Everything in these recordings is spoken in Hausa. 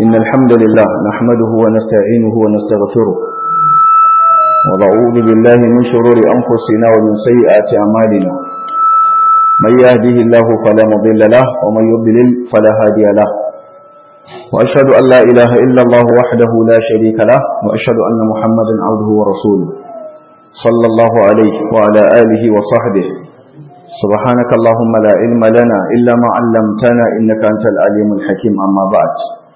إن الحمد لله نحمده ونستعينه ونستغفره ونعوذ بالله من شرور أنفسنا ومن سيئات أعمالنا من يهده الله فلا مضل له ومن يضلل فلا هادي له وأشهد أن لا إله إلا الله وحده لا شريك له وأشهد أن محمدا عبده ورسوله صلى الله عليه وعلى آله وصحبه سبحانك اللهم لا علم لنا إلا ما علمتنا إنك أنت العليم الحكيم أما بعد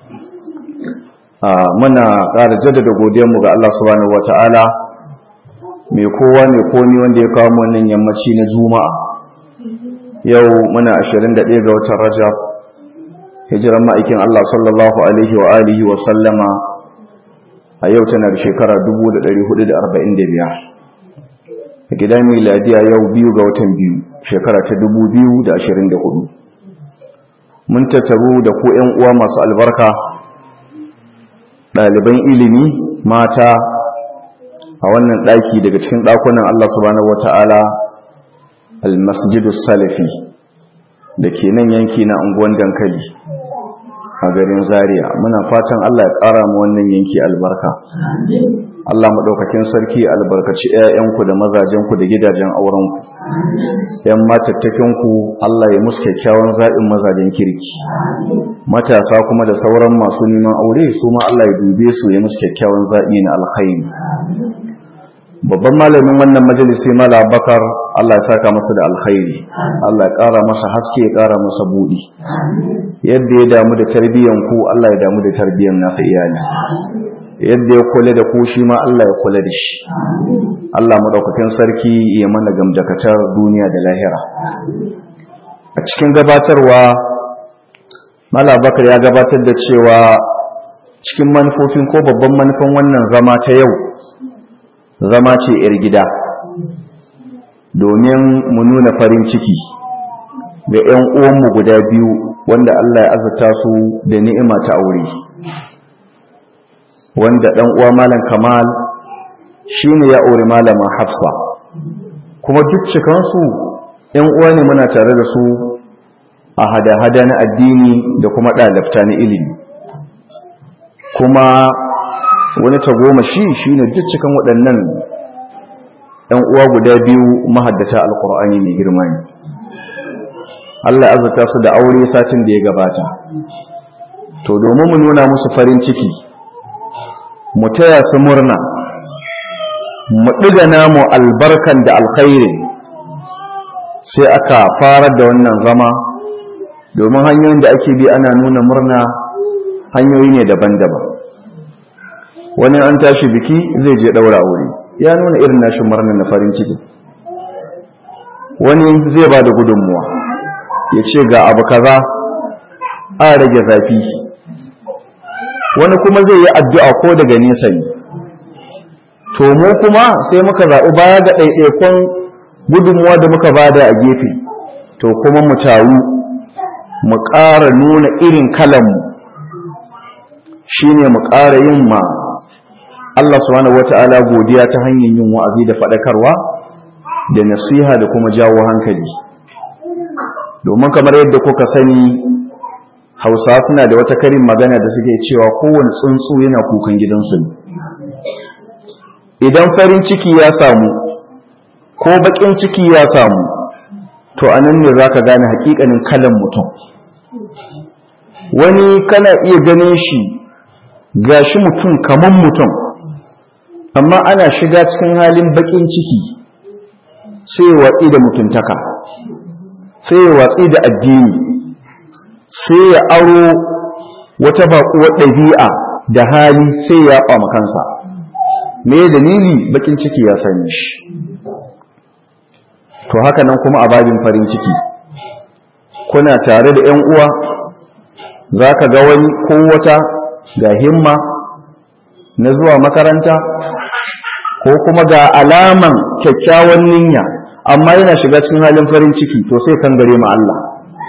muna ƙara jaddada godiyarmu ga Allah subhanahu wata'ala mai kowa mai komi wanda ya kawo wannan yammaci na juma'a yau muna 21 ga watan rajab hijiran ma'aikin Allah sallallahu alaihi wa alihi wa sallama a yau tana da shekara 1445 a gidan miladiya yau biyu ga watan biyu shekara ta 2024 mun tattaru da ko 'yan uwa masu albarka ɗaliban ilimi mata a wannan ɗaki daga cikin ɗakunan Allah subhanahu wata'ala al-masjidu salafi da ke nan yanki na unguwan dankali a garin zaria muna fatan Allah ya ƙara mu wannan yanki albarka Allah maɗaukakin sarki albarkaci 'ya'yanku da mazajenku da gidajen aurenku ‘yan matattakinku Allah ya musu kyakkyawan zaɓin mazajen kirki matasa kuma da sauran masu neman aure su ma Allah ya dube su ya musu kyakkyawan zaɓi na alkhairi babban malamin wannan majalisi mala bakar Allah ya saka masa da alkhairi Allah ya ƙara masa haske ya ƙara masa buɗi yadda ya damu da tarbiyyan ku Allah ya damu da tarbiyyan nasa iyali yadda ya kula da ku shi ma Allah ya kula da shi Allah madaukakin sarki ya mana gamdakatar duniya da lahira a cikin gabatarwa mala bakar ya gabatar da cewa cikin manufofin ko babban manufan wannan zama ta yau zama ce 'yar gida domin mu nuna farin ciki ga 'yan uwanmu guda biyu wanda Allah ya azurta su da ni'ima ta aure wanda ɗan uwa malam kamal shine ya aure malama hafsa kuma duk cikansu 'yan uwa ne muna tare da su a hada-hada na addini da kuma ɗalabta na ilimi kuma wani tagomashi shi ne duk cikin waɗannan ‘yan uwa guda biyu mahaddata alkur'ani mai girma ne Allah azurta su da aure satin da ya gabata to domin mu nuna musu farin ciki mu taya su murna mu ɗiga namu albarkan da alkhairi sai aka fara da wannan zama domin hanyoyin da ake bi ana nuna murna hanyoyi ne daban-daban wani an tashi biki zai je ɗaura aure ya nuna irin nashi murna na farin ciki wani zai ba da gudunmuwa ya ce ga abu kaza a rage zafi wani kuma zai yi addu'a ko daga nesa ne to mu kuma sai muka zaɓi baya ga ɗaiɗaikon gudunmuwa da muka bada a gefe to kuma mu taru mu ƙara nuna irin kalanmu shi ne mu ƙara yin ma Allah subhanahu wata'ala godiya ta hanyar yin wa'azi da faɗakarwa da nasiha da kuma jawo hankali domin kamar yadda kuka sani hausa suna da wata karin magana da suke cewa kowane tsuntsu yana kukan gidansu ne idan farin ciki ya samu ko baƙin ciki ya samu to anan ne za ka gane hakikanin kalan mutum wani kana iya ganin shi gashi mutum kaman mutum amma ana shiga cikin halin bakin ciki sai ya watsi da mutuntaka sai ya watsi da addini sai ya aro wata baƙuwar ɗabi'a da hali sai ya ɓama kansa me dalili bakin ciki ya sani shi to haka nan kuma a babin farin ciki kuna tare da 'yan uwa za ka ga wani ko wata ga himma na zuwa makaranta ko kuma ga alaman kyakkyawan niyya amma yana shiga cikin halin farin ciki to sai kan gare ma Allah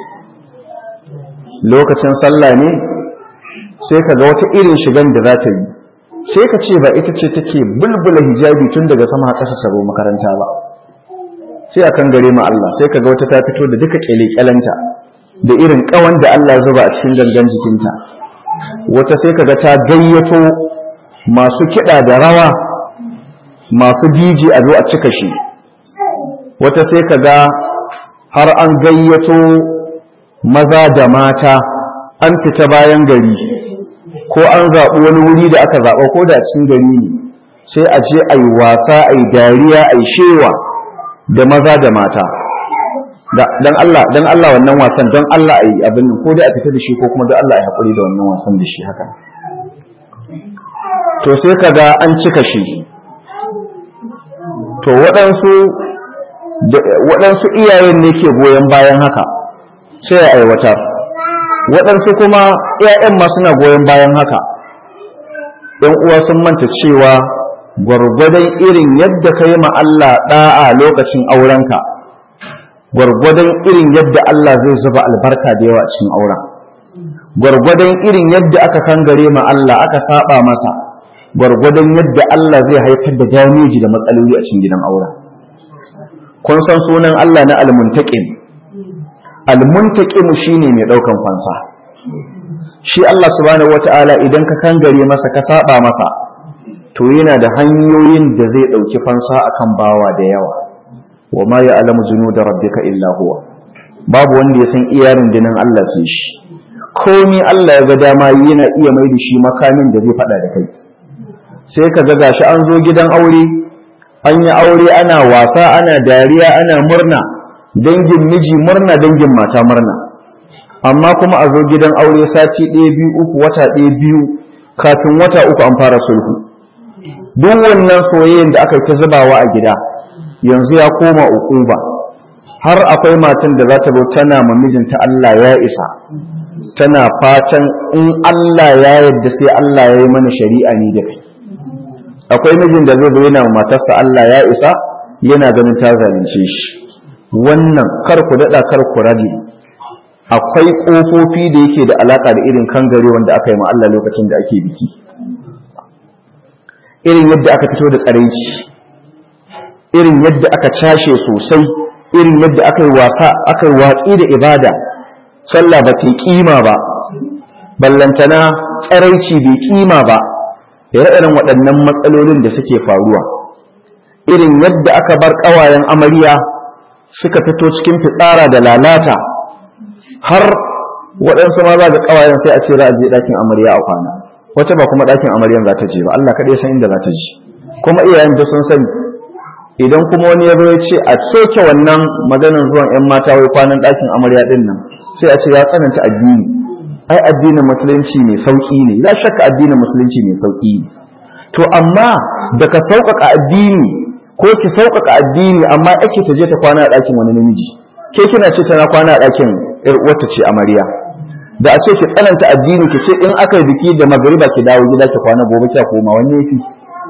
lokacin sallah ne sai ka ga wata irin shigan da za ta yi sai ka ce ba ita ce take bulbula hijabi tun daga sama ƙasa sabo makaranta ba sai a kan gare ma Allah sai ka ga wata ta fito da duka kyale-kyalenta da irin kawan da Allah zuba a cikin gangan jikinta wata sai kaga ta gayyato masu kiɗa da rawa masu diji a zo a cika shi wata sai kaga har an gayyato maza da mata an fita bayan gari ko an zaɓi wani wuri da aka zaɓa ko da cikin gari ne sai a je a yi wasa a yi dariya a yi shewa da maza da mata don Allah don Allah wannan wasan don Allah a yi abin ko dai a fita da shi ko kuma don Allah a yi haƙuri da wannan wasan da shi haka to sai ka ga an cika shi to waɗansu waɗansu iyayen ne ke goyon bayan haka sai a aiwatar waɗansu kuma ‘ya'yan ma suna goyon bayan haka ‘yan uwa sun manta cewa gwargwadon irin yadda ka yi Allah ɗa'a lokacin aurenka gwargwadon irin yadda Allah zai zuba albarka da yawa a cikin auren gwargwadon irin yadda aka kangare ma Allah aka saba masa gwargwadon yadda Allah zai haifar da dameji da matsaloli a cikin gidan auren kun san sunan Allah na almuntaqim almuntaqim shine mai daukan fansa shi Allah subhanahu wata'ala idan ka kangare masa ka saba masa to yana da hanyoyin da zai dauki fansa akan bawa da yawa wa ma ya'lamu junuda rabbika illa huwa babu wanda ya san iyarin dinin Allah sai shi komai Allah ya ga dama yana iya mai da shi makamin da zai fada da kai sai ka ga gashi an zo gidan aure an yi aure ana wasa ana dariya ana murna dangin miji murna dangin mata murna amma kuma a zo gidan aure sati ɗaya biyu uku wata ɗaya biyu kafin wata uku an fara sulhu duk wannan soyayyen da aka yi ta zubawa a gida yanzu ya koma ukuba har akwai matan da za ta zo tana ma mijinta Allah ya isa tana fatan in Allah ya yarda sai Allah ya yi mana shari'a ni da kai akwai mijin da zai zo yana matarsa Allah ya isa yana ganin ta zalunce shi wannan kar ku daɗa kar ku rage akwai ƙofofi da yake da alaƙa da irin kangare wanda aka yi ma Allah lokacin da ake biki irin yadda aka fito da tsaraici irin yadda aka cashe sosai irin yadda aka yi wasa aka yi watsi da ibada sallah ba ta kima ba ballantana tsaraici bai kima ba ire-iren waɗannan matsalolin da suke faruwa irin yadda aka bar ƙawayen amarya suka fito cikin fitsara da lalata har waɗansu ma za ga ƙawayen sai a ce za a je ɗakin amarya a kwana wacce ba kuma ɗakin amaryan za ta je ba Allah kaɗai san inda za ta je kuma iyayen da sun sani idan kuma wani ya zo ya ce a soke wannan maganar zuwan 'yan mata wai kwanan ɗakin amarya ɗin nan sai a ce ya tsananta addini ai addinin musulunci mai sauƙi ne ya shakka addinin musulunci mai sauƙi ne to amma da ka sauƙaƙa addini ko ki sauƙaƙa addini amma ake ta je ta kwana a ɗakin wani namiji ke kina ce tana kwana a ɗakin ƴar uwarta ce amarya da a ce ki tsananta addini ki ce in aka yi biki da magariba ki dawo gida ki kwana gobe ki koma wanne yafi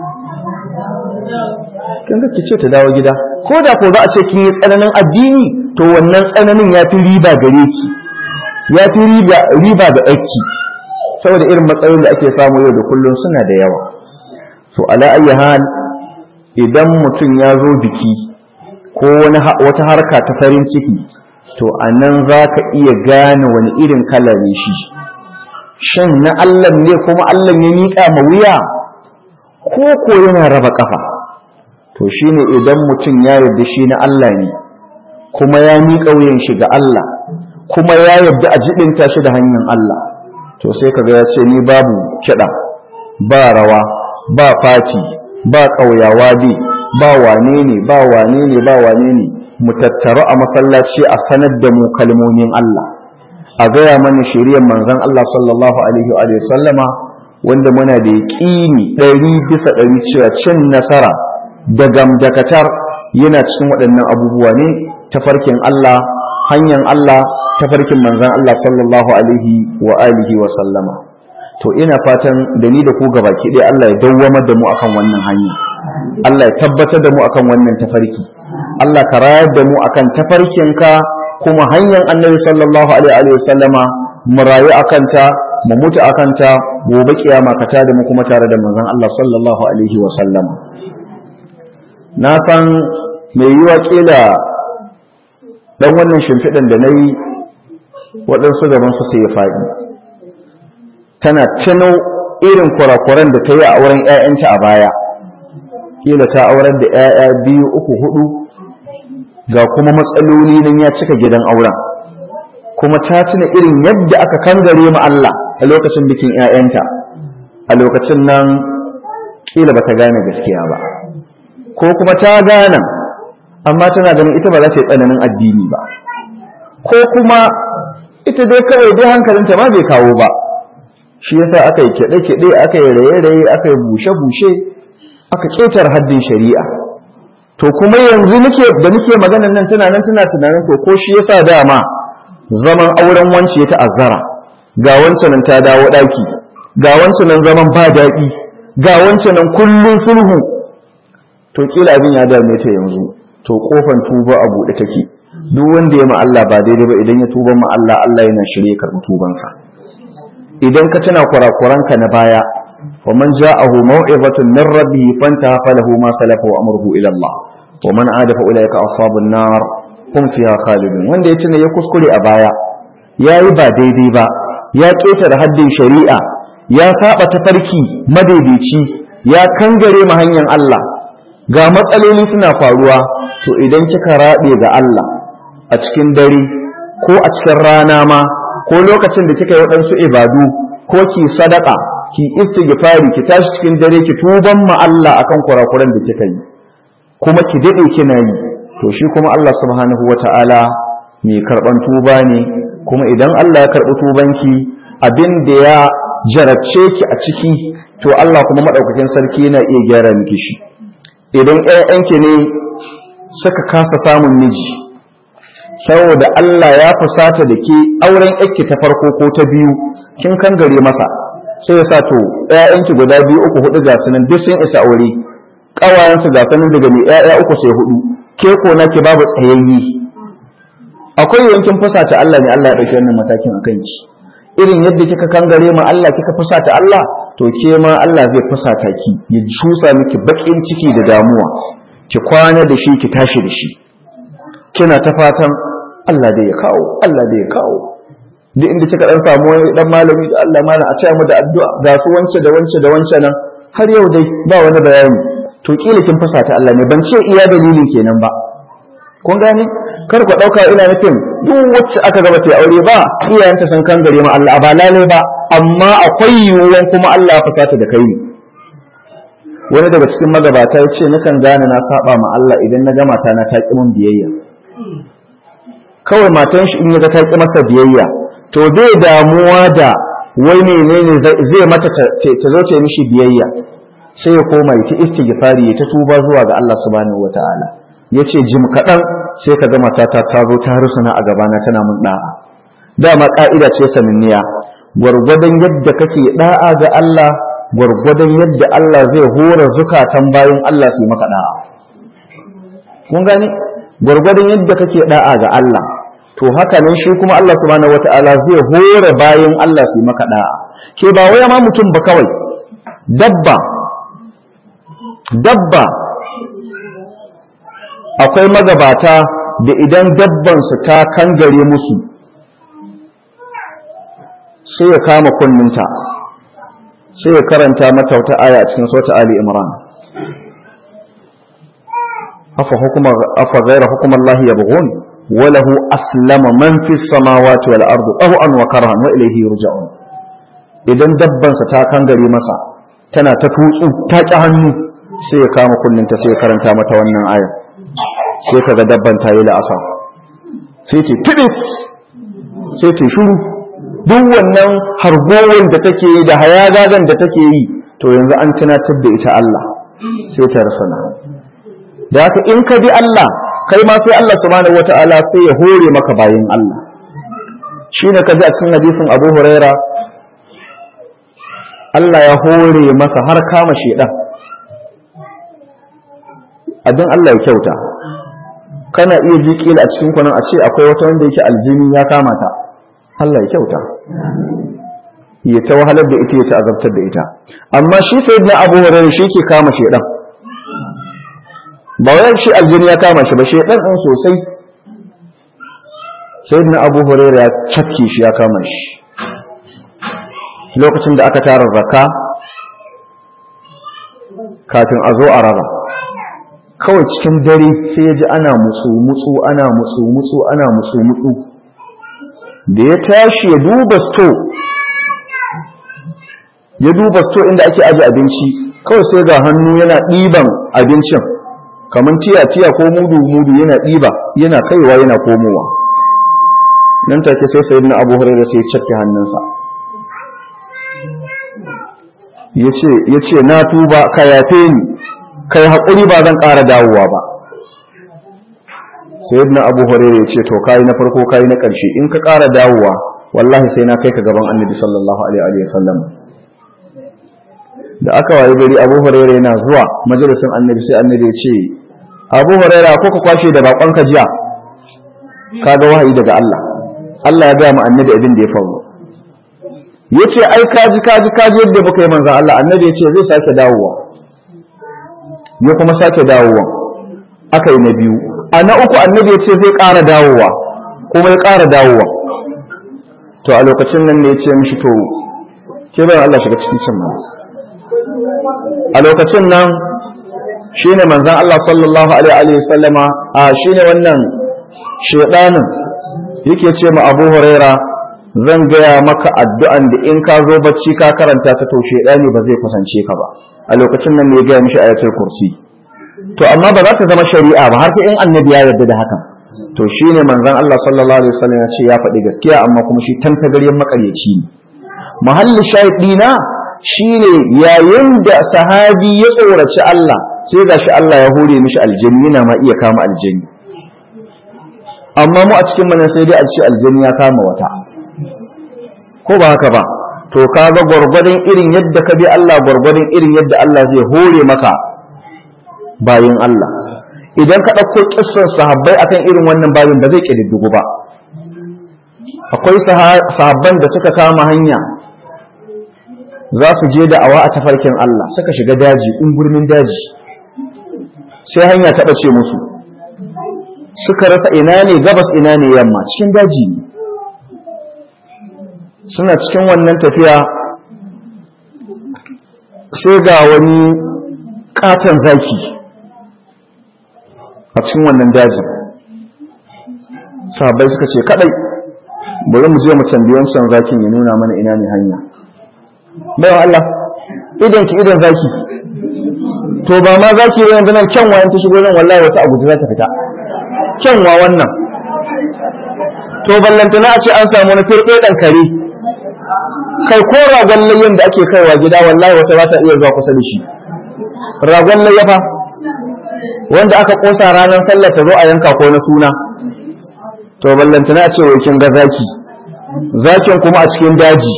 kin ga ki ce ta dawo gida ko da ko za a ce kin yi tsananin addini to wannan tsananin ya fi riba gare ki ya fi riba riba ga ɗaki saboda irin matsalolin da ake samu yau da kullum suna da yawa so ala ayyi hal idan mutum ya zo biki ko wani wata harka ta farin ciki to a nan za ka iya gane wani irin kala ne shi shan na Allah ne kuma Allah ya miƙa ma wuya ko ko yana raba ƙafa to shine idan mutum ya yarda shi na Allah ne kuma ya miƙa wuyan shi ga Allah kuma ya yarda a jibinta shi da hanyar Allah to sai kaga ya ce ni babu kiɗa ba rawa ba fati ba ƙauyawa bi ba wane ne ba wane ne ba wane ne mu tattaru a masallaci a sanar da mu kalmomin Allah a gaya mana shiriyar manzon Allah sallallahu alaihi wa sallama wanda muna da yaƙini ɗari bisa ɗari cewa cin nasara da gamdakatar yana cikin waɗannan abubuwa ne tafarkin Allah hanyar Allah tafarkin manzon Allah sallallahu alaihi wa alihi wa sallama to ina fatan da ni da ku gabaki ɗaya Allah ya dawwamar da mu akan wannan hanya Allah ya tabbatar da mu akan wannan tafarki Allah ka rayar da mu akan tafarkinka kuma hanyar annabi sallallahu alaihi wa sallama mu rayu akan ta mu mutu akan ta gobe kiyama ka tada mu kuma tare da manzon Allah sallallahu alaihi wa sallama na san mai yiwa kila dan wannan shimfiɗan da na yi waɗansu gaban su sai ya faɗi tana tuno irin kurakuran da ta yi a auren 'ya'yanta a baya kila ta aurar da 'ya'ya biyu uku hudu ga kuma matsaloli nan ya cika gidan auren kuma ta tuna irin yadda aka kangare mu Allah a lokacin bikin 'ya'yanta a lokacin nan kila ba ta gane gaskiya ba ko kuma ta gane amma tana ganin ita ba za ta yi tsananin addini ba ko kuma ita dai kawai dai hankalinta ma bai kawo ba shi yasa aka yi kiɗe-kiɗe aka yi raye-raye aka yi bushe-bushe aka ƙetar haddin shari'a to kuma yanzu nake da nake maganan nan tana nan tana tunanin ko ko shi yasa dama zaman auren wance ya ta'azzara ga wancan nan ta dawo ɗaki ga wancan nan zaman ba daɗi ga wancan nan kullum sulhu to kila abin ya dame ta yanzu to kofan tuba a buɗe take duk wanda ya ma Allah ba daidai ba idan ya tuba ma Allah Allah yana shirye karɓi tubansa idan ka tuna kurakuranka na baya wa man ja'ahu maw'izatun min rabbih fantaha falahu ma salafa wa amruhu ila Allah wa man ada fa ulaika ashabun nar hum fiha khalidun wanda ya tuna ya kuskure a baya yayi ba daidai ba ya ketare haddin shari'a ya saba tafarki madaidaici ya kangare ma hanyar Allah ga matsaloli suna faruwa to idan kika rabe ga Allah a cikin dare ko a cikin rana ma ko lokacin da kika yi waɗansu ibadu ko ki sadaka ki istighfari ki tashi cikin dare ki tuban ma Allah akan kurakuran da kika yi kuma ki dade kina yi to shi kuma Allah subhanahu wata'ala mai karban tuba ne kuma idan Allah ya karbi tubanki abin da ya jarabce ki a ciki to Allah kuma madaukakin sarki yana iya gyara miki shi idan ƴaƴanki ne suka kasa samun miji saboda Allah ya fusata da ke auren yake ta farko ko ta biyu kin kan gare masa sai ya sa to ƴaƴanki guda biyu uku hudu ga sunan duk sun isa aure ƙawayensu ga sunan daga mai ƴaƴa uku sai hudu ke ko nake babu tsayayye akwai yankin fusata Allah ne Allah ya ɗauki wannan matakin a kanki irin yadda kika kangare ma Allah kika fusata Allah to ke ma Allah zai fusata ki ya cusa miki bakin ciki da damuwa ki kwana da shi ki tashi da shi kina ta fatan Allah da ya kawo Allah da ya kawo duk inda kika dan samu wani dan malami da Allah mana a taya mu da addu'a ga su wance da wance da wance nan har yau dai ba wani bayani to kila kin fusata Allah ne ban ce iya dalilin kenan ba kun gane kar ku dauka ina nufin duk wacce aka gaba ta aure ba iyayenta sun kan gare ma Allah ba lalai ba amma akwai yiwuwan kuma Allah ya fusata da kai ne wani daga cikin magabata ya ce nakan gane na saba ma Allah idan na ga mata na ta mun biyayya kawai matan shi in ya ta ki masa biyayya to bai damuwa da wai menene zai mata ta zo ta mishi biyayya sai ya koma ya ta istighfari ya ta tuba zuwa ga Allah subhanahu wataala yace jim kadan sai ka ga matata ta zo ta rusuna a gabana tana mun da'a dama ka'ida ce saninniya gwargwadon yadda kake da'a ga Allah gwargwadon yadda Allah zai hora zukatan bayan Allah su yi maka da'a kun gane gwargwadon yadda kake da'a ga Allah to haka nan shi kuma Allah subhanahu wata'ala zai hore bayan Allah su maka da'a ke ba wai ma mutum ba kawai dabba dabba akwai magabata da idan dabban su ta kangare musu sai ya kama kunninta sai ya karanta mata wata aya a cikin sura Ali Imran afa hukuma afa ghayra hukumallahi yabghun وله أسلم من في السماوات والأرض طوعا وكرها وإليه يرجعون idan dabbansa ta kangare masa tana ta tutsu ta ƙi hannu sai ya kama kunninta sai ya karanta mata wannan ayar sai kaga dabban ta yi la'asa sai ta tudis sai ta shuru duk wannan hargowar da take yi da hayagagan da take yi to yanzu an tunatar da ita Allah sai ta rasana da haka in ka bi Allah kai ma sai Allah subhanahu wata'ala sai ya hore maka bayin Allah shi ne kaji a cikin hadisin Abu Huraira Allah ya hore masa har kama shedan abin Allah ya kyauta kana iya ji kila a cikin kwanan a ce akwai wata wanda yake aljini ya kama ta Allah ya kyauta ya ta wahalar da ita ya ta azabtar da ita amma shi sayyidina Abu Huraira shi ke kama shedan ba wai shi aljini ya kama shi ba shi dan dan sosai sai na abu huraira ya cafke shi ya kama shi lokacin da aka tara zakka kafin a zo a raba kawai cikin dare sai ya ji ana mutsu mutsu ana mutsu mutsu ana mutsu mutsu da ya tashi ya duba sto ya duba sto inda ake aje abinci kawai sai ga hannu yana ɗiban abincin kamar tiya tiya ko mudu mudu yana ɗiba yana kaiwa yana komowa nan take sai sayyidina abu hurairah sai ya cakke hannunsa ya ce na tuba ka yafe ni kai haƙuri ba zan ƙara dawowa ba sai yadda abu hurairu ya ce to kayi na farko kayi na ƙarshe in ka ƙara dawowa wallahi sai na kai ka gaban annabi sallallahu alaihi wa sallam da aka waye gari abu hurairu yana zuwa majalisin annabi sai annabi ya ce abu hurairu ko ka kwashe da bakon ka jiya kaga wahayi daga Allah Allah ya ga mu annabi abin da ya faru ya ce ai kaji kaji kaji yadda muka yi manzan Allah annabi ya ce zai sake dawowa ya kuma sake dawowa aka yi na biyu a na uku annabi ya ce zai ƙara dawowa kuma ya ƙara dawowa to a lokacin nan ne ya ce mishi to ke bayan Allah shiga cikin cin mana a lokacin nan shi ne manzan Allah sallallahu alaihi wa sallama a shi ne wannan shaidanin yake ce ma abu huraira zan gaya maka addu'an da in ka zo bacci ka karanta ta to shedani ba zai kusance ka ba a lokacin nan ne ya gaya mishi ayatul kursi to amma ba za ta zama shari'a ba har sai in annabi ya yarda da hakan to shine manzon Allah sallallahu alaihi wasallam ya ce ya faɗi gaskiya amma kuma shi tantagaryen makaryaci ne mahallin shahidina shine yayin da sahabi ya tsoraci Allah sai gashi Allah ya hore mishi aljanni yana ma iya kama aljanni amma mu a cikin mana sai dai a ce aljanni ya kama wata ko ba haka ba to kaga gwargwadon irin yadda ka bi Allah gwargwadon irin yadda Allah zai hore maka bayin Allah idan ka ɗauko kissan sahabbai akan irin wannan bayin ba zai ƙididdigu ba akwai sahabban da suka kama hanya za su je da awa a tafarkin Allah suka shiga daji ungurmin daji sai hanya ta ɓace musu suka rasa ina ne gabas ina ne yamma cikin daji ne suna cikin wannan tafiya sai ga wani katon zaki a cikin wannan dajin sahabbai suka ce kadai bari mu je mu tambayi wancan zakin ya nuna mana ina ne hanya bayan Allah idan ki idan zaki to ba ma zaki ba yanzu nan kyanwa in ta shigo nan wallahi wata abu za ta fita kyanwa wannan to ballantana a ce an samu na firɗe ɗan kare kai ko ragon layyan da ake kaiwa gida wallahi wata ba ta iya zuwa kusa da shi ragon layya fa wanda aka kosa ranar sallah ta zo a yanka ko na suna to ballantana a ce wai kin ga zaki zakin kuma a cikin daji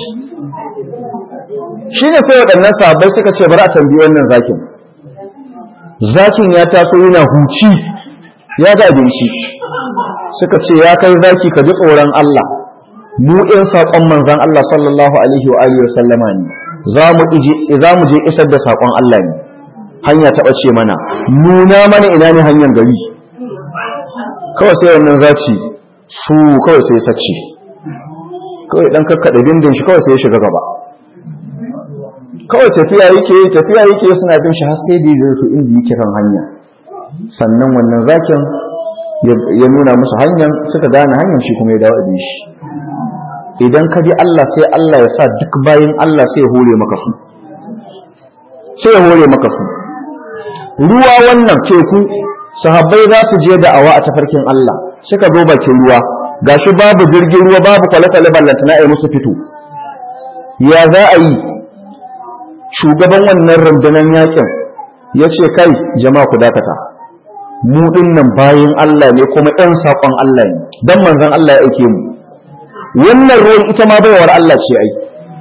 shine sai waɗannan sahabbai suka ce bari a tambayi wannan zakin zakin ya taso yana huci ya ga abinci suka ce ya kai zaki ka ji tsoron Allah mu ɗin saƙon manzan Allah sallallahu alaihi wa alihi wa sallama ne za mu je isar da saƙon Allah ne hanya ta ɓace mana nuna mana ina ne hanyar gari kawai sai wannan zaci su kawai sai sace kawai dan kakkaɗa bindin shi kawai sai ya shiga gaba kawai tafiya yake tafiya yake suna bin shi har sai da zai su inda yake kan hanya sannan wannan zakin ya nuna musu hanyar suka gane hanyar shi kuma ya dawo da shi idan ka bi Allah sai Allah ya sa duk bayan Allah sai ya hore maka su sai ya hore maka su ruwa wannan teku sahabbai za su je da awa a tafarkin Allah suka zo bakin ruwa gashi babu jirgin ruwa babu kwale-kwale ballantana a musu fito ya za a yi shugaban wannan rundunar yakin ya ce kai jama'a ku dakata mu nan bayan Allah ne kuma ɗan saƙon Allah ne don manzon Allah ya aike mu wannan ruwan ita ma baiwar Allah ce ai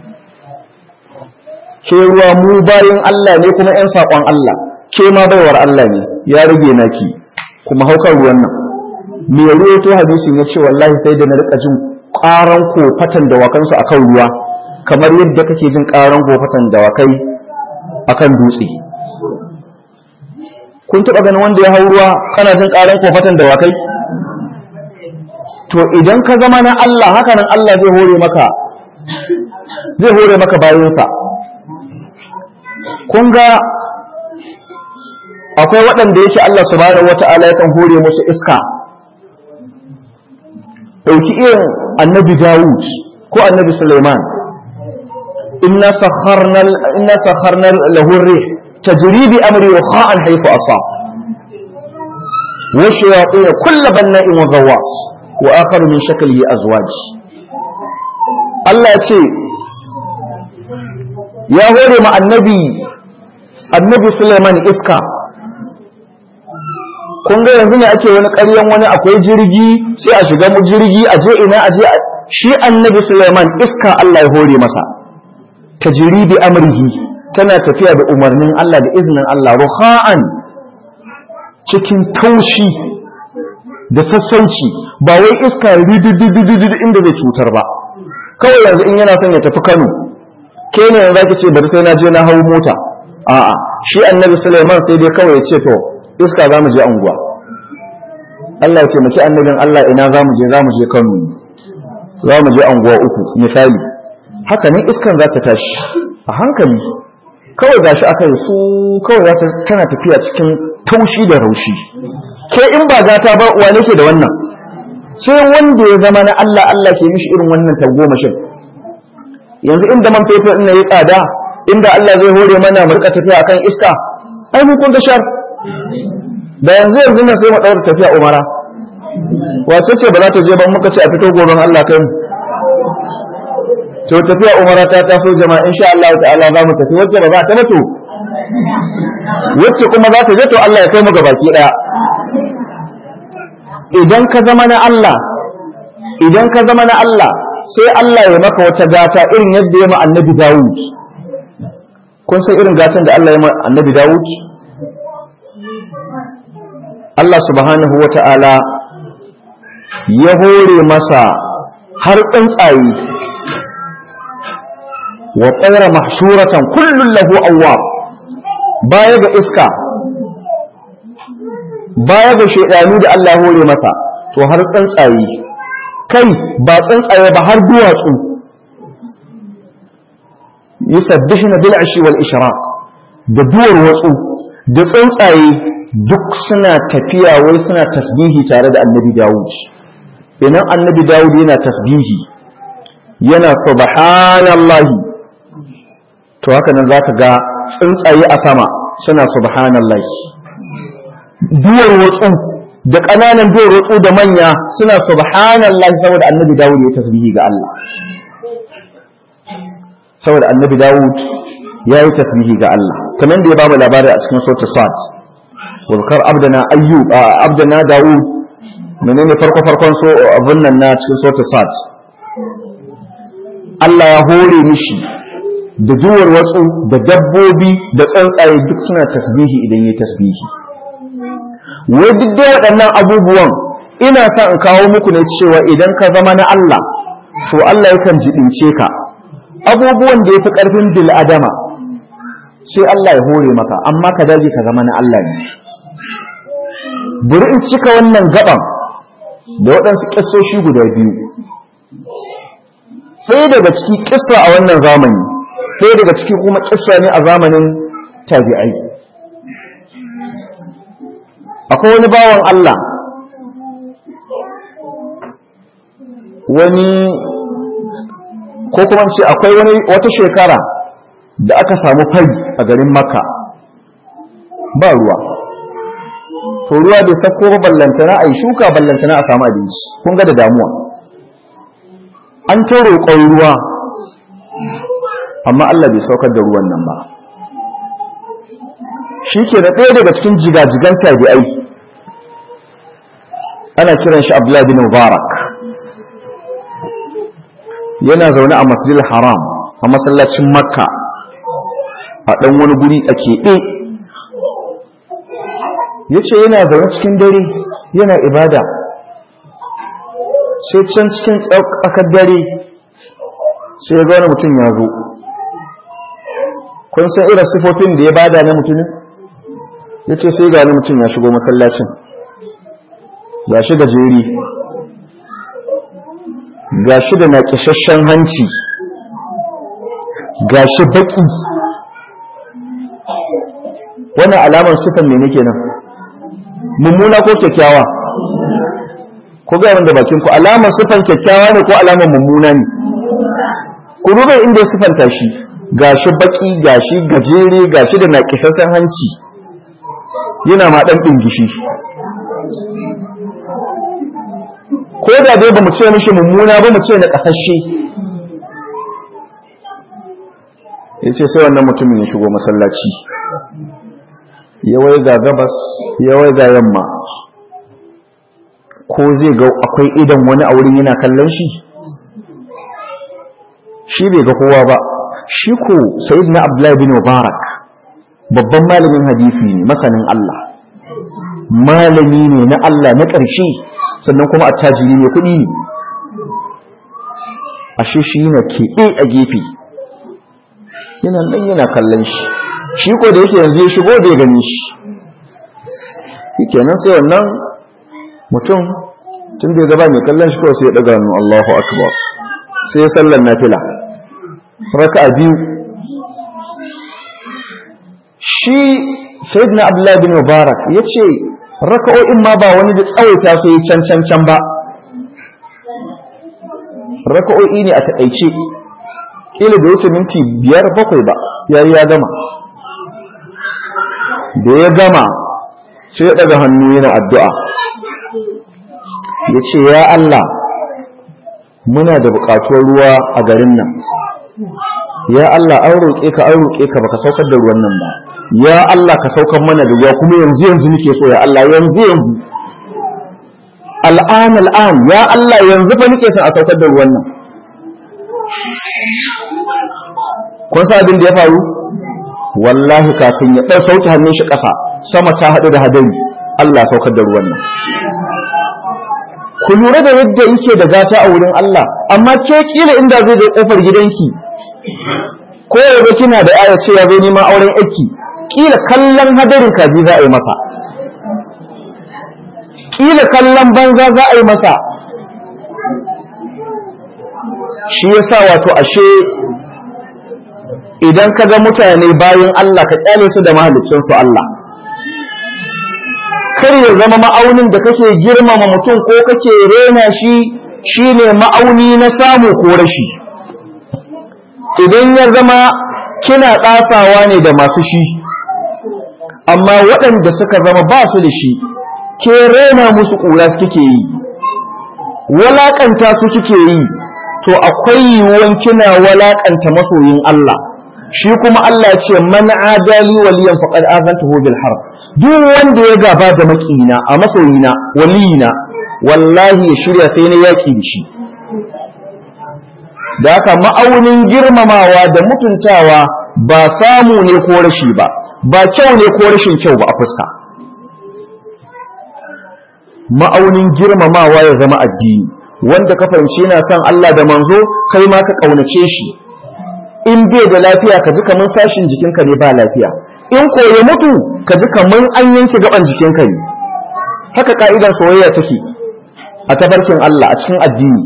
ke ruwa mu bayan Allah ne kuma ‘yan saƙon Allah ke ma baiwar Allah ne ya rage naki kuma haukar ruwan nan me ruwa to hadisin ya ce wallahi sai da na rika jin ƙaran kofatan dawakansu a kan ruwa kamar yadda kake jin ƙaran kofatan dawakai a kan dutse kun taɓa ganin wanda ya hau ruwa kana jin ƙaran kofatan dawakai to idan ka zama na Allah haka nan Allah zai hore maka zai hore maka bayansa kun ga akwai waɗanda yake Allah subhanahu wata'ala yakan hore musu iska ɗauki irin annabi Dawud ko annabi Sulaiman inna sakharna inna sakharna lahu ar-rih tajri bi amri kha'an haythu asab wa shayatin kull banna'in wa ghawwas wa akhar min shaklihi azwaj Allah ya ce ya hore ma annabi annabi Sulaiman iska kun ga yanzu ne ake wani ƙaryan wani akwai jirgi sai a shiga mu jirgi a je ina a je shi annabi Sulaiman iska Allah ya hore masa tajribi amrihi tana tafiya da umarnin Allah da izinin Allah ruha'an cikin taushi da sassauci ba wai iska ridididididu inda zai cutar ba kawai yanzu in yana son ya tafi Kano ke ne yanzu zaki ce bari sai na je na hau mota a'a shi annabi Sulaiman sai dai kawai ya ce to iska za mu je anguwa Allah ya ce maki annabin Allah ina za mu je za mu je Kano za mu je anguwa uku misali haka ne iskan za ta tashi a hankali kawai gashi aka yi su kawai za ta tana tafiya cikin taushi da raushi ke in ba gata ba wane ke da wannan sai wanda ya zama na Allah Allah ke mishi irin wannan tagomashin yanzu inda man fetur ɗin ya tsada inda Allah zai hore mana mu rika tafiya akan iska ai mun kun ga shar da yanzu yanzu nan sai mu daura tafiya umara wace ce ba za ta je ba muka ce a fito goron Allah kai mu to tafiya umara ta taso jama'a insha Allah ta'ala za mu tafi wacce ba za ta mutu wacce kuma za ta je to Allah ya kai mu gabaki daya idan ka zama na Allah idan ka zama na Allah sai Allah ya maka wata gata irin yadda ya ma annabi Dawud kun san irin gatan da Allah ya ma annabi Dawud Allah subhanahu wa ta'ala ya hore masa har tsuntsaye wa ƙaira mahshuratan kullum lahu awwab baya ga iska baya ga shaidanu da Allah ya hore masa to har tsuntsaye kai ba tsuntsaye ba har duwatsu yusabbihuna bil ashi wal ishraq da duwar watsu da tsuntsaye duk suna tafiya wai suna tasbihi tare da annabi Dawud idan annabi Dawud yana tasbihi yana subhanallahi to haka nan zaka ga tsuntsaye a sama suna subhanallahi duwar watsu da ƙananan duwar watsu da manya suna subhanallahi saboda annabi Dawud ya tasbihi ga Allah saboda annabi Dawud ya yi tasbihi ga Allah kamar da ya bamu labari a cikin sura Sad wazkar abdana ayyub abdana Dawud menene farko farkon so abun nan na cikin sura Sad Allah ya hore mishi da duwar watsu da dabbobi da tsuntsaye duk suna tasbihi idan ya tasbihi wai duk da waɗannan abubuwan ina sa in kawo muku ne cewa idan ka zama na Allah to Allah yakan jibince ka abubuwan da ya fi ƙarfin bil adama sai Allah ya hore maka amma ka dace ka zama na Allah ne bari in cika wannan gaban da waɗansu ƙisoshi guda biyu ɗaya daga ciki ƙissa a wannan zamani ɗaya daga ciki kuma ƙissa ne a zamanin tabi'ai akwai wani bawan Allah wani ko kuma ce akwai wani wata shekara da aka samu fari a garin makka ba ruwa to ruwa bai sako ba ballantana a yi shuka ballantana a samu abinci kun ga da damuwa an ta roƙon ruwa amma Allah bai saukar da ruwan nan ba shi ke da ɗaya daga cikin jigajigan tabi'ai ana kiran shi Abdullahi bin Mubarak yana zaune a masjidil haram a masallacin makka a ɗan wani guri a keɓe ya ce yana zaune cikin dare yana ibada sai can cikin tsakar dare sai ya wani mutum ya zo kun san irin sifofin da ya bada na mutumin ya ce sai ga wani mutum ya shigo masallacin ga shi gajeri ga shi da naƙishashen hanci gashi baki wannan alamar sifan ne nake nan mummuna ko kyakkyawa ko ga wanda bakin ku alamar sifan kyakkyawa ne ko alamar mummuna ne ku duba inda ya sifanta shi gashi baki gashi gajere gashi da naƙisassan hanci yana ma ɗan ɗingishi ko da dai ba mu ce mishi mummuna ba mu ce na ƙasashe ya ce sai wannan mutumin ya shigo masallaci ya waiga gabas ya waiga yamma ko zai ga akwai idan wani a wurin yana kallon shi shi bai ga kowa ba shi ko sayyidina abdullahi bin mubarak babban malamin hadisi ne masanin Allah malami ne na Allah na ƙarshe sannan kuma attajiri ne kuɗi ne ashe shi yana keɓe a gefe yana nan yana kallon shi shi ko da yake yanzu ya shigo da ya gani shi kenan sai wannan mutum tun da ya gaba mai kallon shi kawai sai ya ɗaga hannu Allahu akbar sai ya sallar nafila raka biyu shi sayyidina abdullahi bin mubarak ya ce raka'o'in ma ba wani da tsawaita su yi can can can ba raka'o'i ne a taƙaice ƙila da wuce minti biyar bakwai ba ya ya gama da ya gama sai ya ɗaga hannu yana addu'a ya ce ya Allah muna da buƙatuwar ruwa a garin nan ya Allah an roƙe ka an roƙe ka baka saukar da ruwan nan ba ya Allah ka saukar mana da ruwa kuma yanzu yanzu nake so ya Allah yanzu yanzu al'an al'an ya Allah yanzu fa nake son a saukar da ruwan nan kun sa abin da ya faru wallahi kafin ya ɗan sauke hannun shi ƙasa sama ta haɗu da hadari Allah saukar da ruwan nan ku lura da yadda yake da gata a wurin Allah amma ke kila inda zai je kofar gidanki ko yanzu kina da aya ce ya zo neman auren aiki kila kallon hadarin kaji za a yi masa kila kallon banza za a yi masa shi yasa wato ashe idan ka ga mutane bayan Allah ka kyale su da mahaliccinsu Allah kar ya zama ma'aunin da kake girmama mutum ko kake rena shi shine ma'auni na samu ko rashi idan ya zama kina ɗasawa ne da masu shi amma waɗanda suka zama ba su da shi ke rena musu ƙura kike yi walaƙanta su kike yi to akwai yiwuwan kina walaƙanta masoyin Allah shi kuma Allah ce man adali waliyan faqad azantuhu bil harb duk wanda ya gaba da makina a masoyina waliyina wallahi ya shirya sai na yaki da shi da haka ma'aunin girmamawa da mutuntawa ba samu ne ko rashi ba ba kyau ne ko rashin kyau ba a fuska ma'aunin girmamawa ya zama addini wanda ka fahimci yana son Allah da manzo kai ma ka kaunace shi in bai da lafiya ka ji kamar sashin jikinka ne ba lafiya in ko ya mutu ka ji kamar an yanke gaban jikinka ne haka ka'idar soyayya take a tafarkin Allah a cikin addini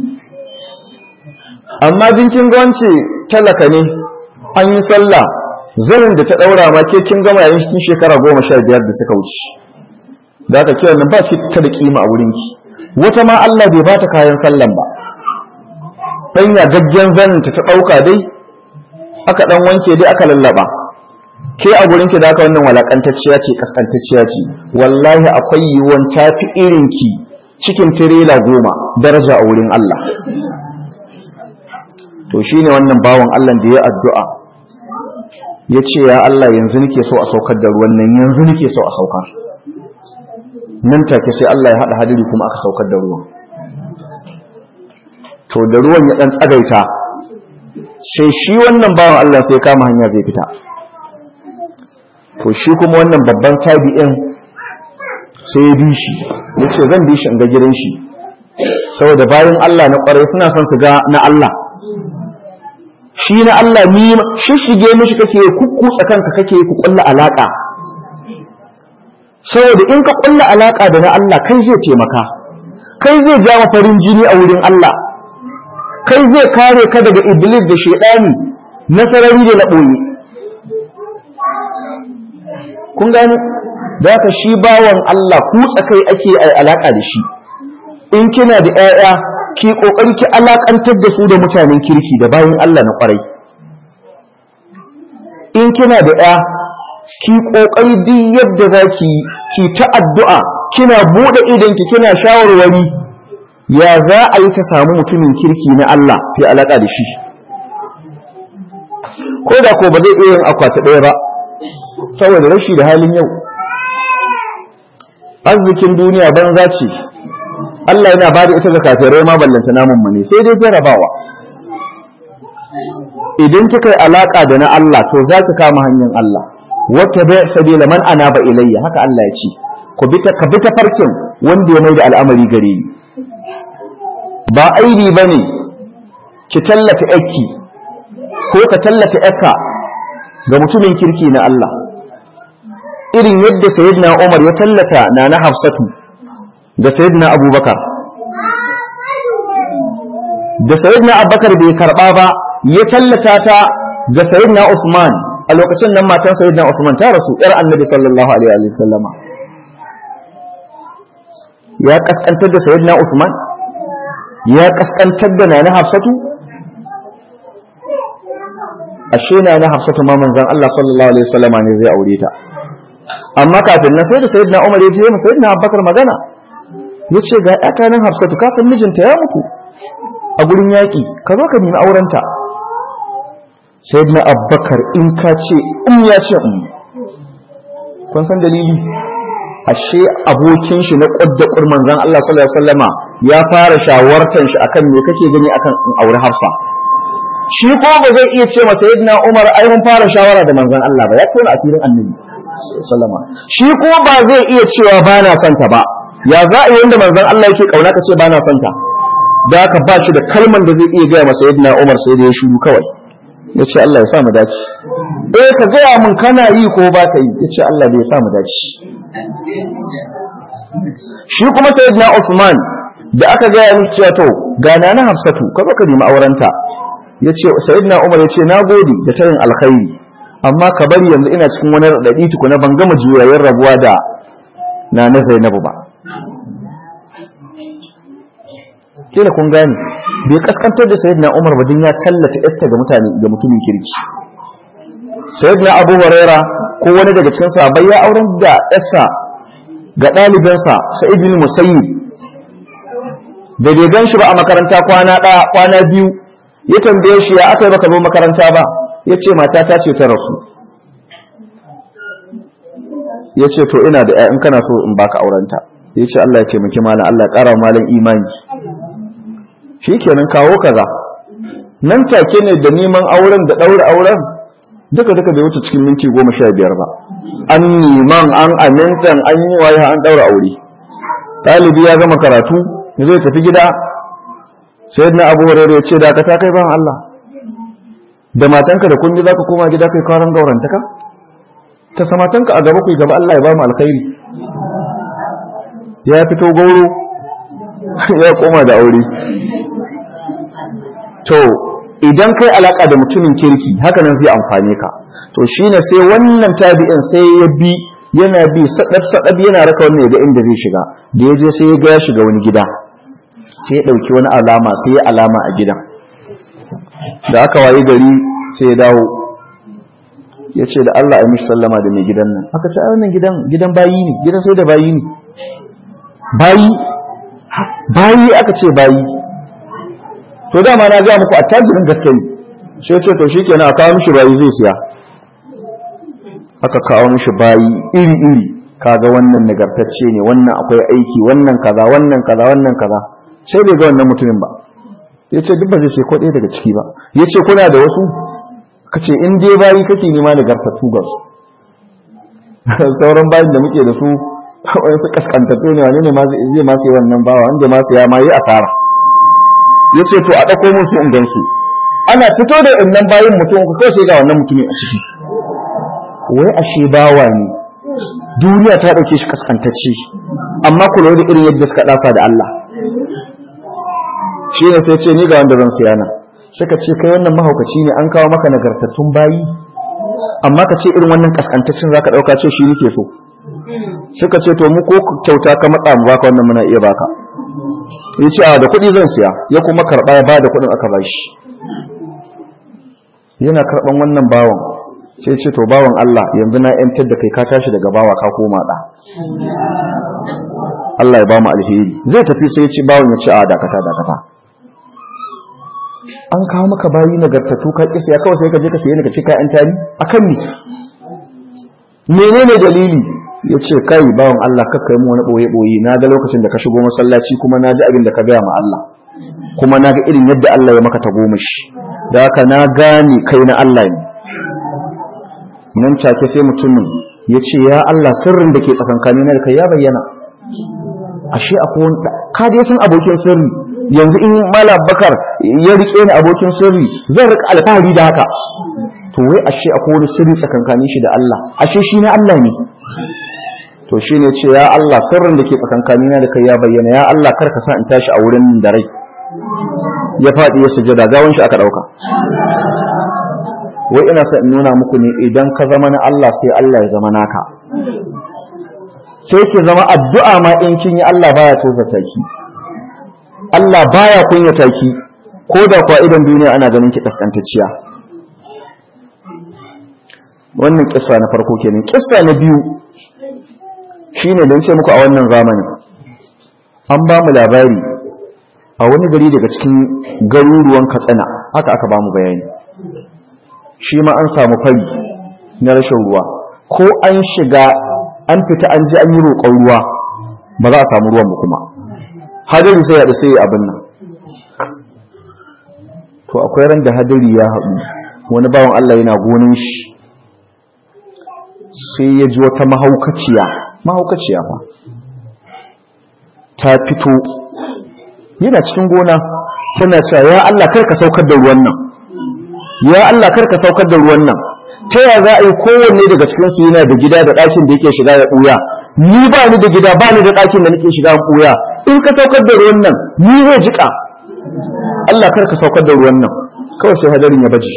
amma jinkin ga wance talaka ne an yi sallah zanin da ta daura ma ke kin gama yayin cikin shekara goma sha biyar da suka wuce da aka kiran nan ba shi ta da kima a wurinki wata ma Allah bai bata kayan sallan ba fanya gaggen zanin ta ta dauka dai aka dan wanke dai aka lallaba ke a gurinki da aka wannan walakantacciya ce kaskantacciya ce wallahi akwai yiwuwan tafi irinki cikin tirela goma daraja a wurin Allah to shine wannan bawan Allah da ya addu'a ya ce ya Allah yanzu nake so a saukar da ruwan nan yanzu nake so a saukar nan take sai Allah ya haɗa hadiri kuma aka saukar da ruwan to da ruwan ya ɗan tsagaita sai shi wannan bawan Allah sai kama hanya zai fita to shi kuma wannan babban tabi'in sai ya bi shi ya ce zan bi shi in ga gidan shi saboda bayan Allah na ƙwarai suna son su ga na Allah shi na Allah ni shishige mishi kake kukkutsa kanka kake ku kulla alaka saboda in ka kulla alaka da na Allah kai zai taimaka kai zai ja farin jini a wurin Allah kai zai kare ka daga iblis da shaidani na sarari da na ɓoye kun gane da haka shi bawan Allah kutsa kai ake alaƙa da shi in kina da 'ya'ya ki ƙoƙari ki alaƙantar da su da mutanen kirki da bayan Allah na ƙwarai in kina da 'ya ki ƙoƙari duk yadda za ki ki ta addu'a kina buɗe idanki kina shawarwari ya za a yi ta samu mutumin kirki na Allah ta alaƙa da shi ko da ko ba zai iya yin akwati ɗaya ba saboda rashi da halin yau arzikin duniya banza ce Allah yana ba da ita ga kafirai ma ballanta namun mu ne sai dai jarabawa idan kika yi alaka da na Allah to za ki kama hanyar Allah wata bai sabila man anaba ilayya haka Allah ya ce ku bi ta ka bi ta farkin wanda ya mai da al'amari gare ni ba aibi bane ki tallata yakki ko ka tallata yakka ga mutumin kirki na Allah irin yadda sayyidina Umar ya tallata na na Hafsatu da sayyidina Abubakar da sayyidina Abubakar bai karba ba ya tallata ta ga sayyidina Uthman a lokacin nan matan sayyidina Uthman ta rasu yar Annabi sallallahu alaihi wa sallama ya kaskantar da sayyidina Uthman ya kaskantar da nana Hafsatu ashe nana Hafsatu ma manzon Allah sallallahu alaihi wa sallama ne zai aure ta amma kafin nan sai da sayyidina Umar ya je mu sayyidina Abubakar magana yace ga ƴata nan Hafsatu ka san mijinta ya mutu a gurin yaƙi ka zo ka nemi aurenta sayyidina Abubakar in ka ce in ya ce in kun san dalili ashe abokin shi na ƙwadda ƙurman zan Allah sallallahu alaihi wasallama ya fara shawartan shi akan me kake gani akan in aure Hafsa shi ko ba zai iya ce masa sayyidina Umar ai mun fara shawara da manzon Allah ba ya tona asirin annabi sallama shi ko ba zai iya cewa ba na son ta ba ya za a yi wanda manzon Allah yake kauna ka ce ba na son ta da haka ba shi da kalman da zai iya gaya masa yadda Umar sai da ya shiru kawai ya ce Allah ya sa mu dace eh ka gaya mun kana yi ko ba ka yi ya ce Allah bai sa mu dace shi kuma sayyidina Usman da aka gaya mishi cewa to ga na Hafsatu ka zo ka nemi aurenta ya ce sayyidina Umar ya ce na gode da tayin alkhairi amma ka bari yanzu ina cikin wani raɗaɗi tukuna ban gama juyayen rabuwa da na na Zainabu ba kila kun gane bai kaskantar da sayyidina Umar ba ya tallata yarta ga mutane ga mutumin kirki sayyidina Abu Huraira ko wani daga cikin sahabbai ya auren da yarsa ga ɗalibinsa Sa'id bin Musayyib da bai gan shi ba a makaranta kwana ɗaya kwana biyu ya tambaye shi ya aka yi baka zo makaranta ba ya ce matata ce ta rasu ya ce to ina da in kana so in baka aurenta ya ce Allah ya taimaki malam Allah ya ƙara malam imani shi kenan kawo kaza nan take ne da neman auren da ɗaura auren duka duka bai wuce cikin minti goma sha biyar ba an neman an amintan an yi waye an ɗaura aure ɗalibi ya gama karatu zai tafi gida sai na abu hurairu ya ce da ka ta kai ban Allah da matanka da kundi za ka koma gida kai karan gaurantaka ta samatanka a gaba ku gaba Allah ya ba mu alkhairi ya fito gauro ya koma da aure to idan kai alaka da mutumin kirki haka nan zai amfane ka to shine sai wannan tabi'in sai ya bi yana bi sadab sadab yana raka wannan ga inda zai shiga da ya je sai ya ga ya shiga wani gida sai ya dauki wani alama sai ya alama a gidan da aka wayi gari sai ya dawo ya ce da Allah ya mishi sallama da mai gidan nan aka ce a wannan gidan gidan bayi ne gidan sai da bayi ne bayi bayi aka ce bayi to dama na ga muku attajirin gaske ne sai ce to shikenan a kawo mishi bayi zai siya aka kawo mishi bayi iri iri kaga wannan nagartacce ne wannan akwai aiki wannan kaza wannan kaza wannan kaza sai bai ga wannan mutumin ba ya ce duk ba zai sai kwaɗe daga ciki ba ya ce kuna da wasu ka ce in dai bayi kake nema nagartattu ga su sauran bayin da muke da su wani su kaskantattu ne wani ne zai ma sai wannan bawa wanda ma sai ya ma yi asara ya ce to a ɗauko musu in gansu ana fito da wannan bayin mutum ku kawai sai ga wannan mutumin a ciki wai ashe bawa ne duniya ta ɗauke shi kaskantacce amma kula da irin yadda suka ɗasa da Allah shi ne sai ce ni ga wanda zan siya nan suka ce kai wannan mahaukaci ne an kawo maka nagartattun bayi amma ka ce irin wannan kaskantaccen zaka dauka ce shi nake so suka ce to mu ko kyauta ka matsa mu baka wannan muna iya baka ya ce a da kuɗi zan siya ya kuma karɓa ya bada kuɗin aka bashi yana karɓan wannan bawan sai ce to bawan Allah yanzu na yantar da kai ka tashi daga bawa ka koma da Allah ya ba mu alheri zai tafi sai ya ce bawan ya ce a dakata dakata an kawo maka bayi nagartattu ka kisa ya kawai sai ka je ka sayi daga cika yan tari akan ni menene dalili ya ce kai bawan Allah kakka yi mu wani boye boye na ga lokacin da ka shigo masallaci kuma na ji abin da ka gaya ma Allah kuma na ga irin yadda Allah ya maka ta goma shi da haka na gane kai na Allah ne nan take sai mutumin ya ce ya Allah sirrin da ke tsakankanin da kai ya bayyana ashe akwai wani ka dai san abokin sirri yanzu in malam bakar ya rike ni abokin sirri zan rika alfahari da haka to wai ashe akwai wani sirri tsakankanin shi da Allah ashe shi na Allah ne to shi ne ce ya Allah sirrin da ke tsakankanin da kai ya bayyana ya Allah kar ka sa in tashi a wurin da rai ya faɗi ya sujada gawan shi aka ɗauka wai ina sa in nuna muku ne idan ka zama na Allah sai Allah ya zama naka sai ki zama addu'a ma in kin yi Allah baya tozarta ki Allah baya kunyata ki ko da kuwa idan duniya ana ganin ki kaskantacciya wannan kissa na farko kenan kissa na biyu shine dan ce muku a wannan zamanin an ba mu labari a wani gari daga cikin garuruwan Katsina haka aka ba mu bayani shi ma an samu fari na rashin ruwa ko an shiga an fita an ji an yi roƙon ruwa ba za a samu ruwan ba kuma hadari sai haɗu sai abin nan to akwai ran da hadari ya haɗu wani bawan Allah yana gonin shi sai ya ji wata mahaukaciya mahaukaciya fa ta fito yana cikin gona tana cewa ya Allah kar ka saukar da ruwan nan ya Allah kar ka saukar da ruwan nan ta ya za a yi kowanne daga cikin su yana da gida da ɗakin da yake shiga ya ɓuya ni ba ni da gida ba ni da ɗakin da nake shiga ɓuya in ka saukar da ruwan nan ni zai jika Allah kar ka saukar da ruwan nan kawai sai hadarin ya baje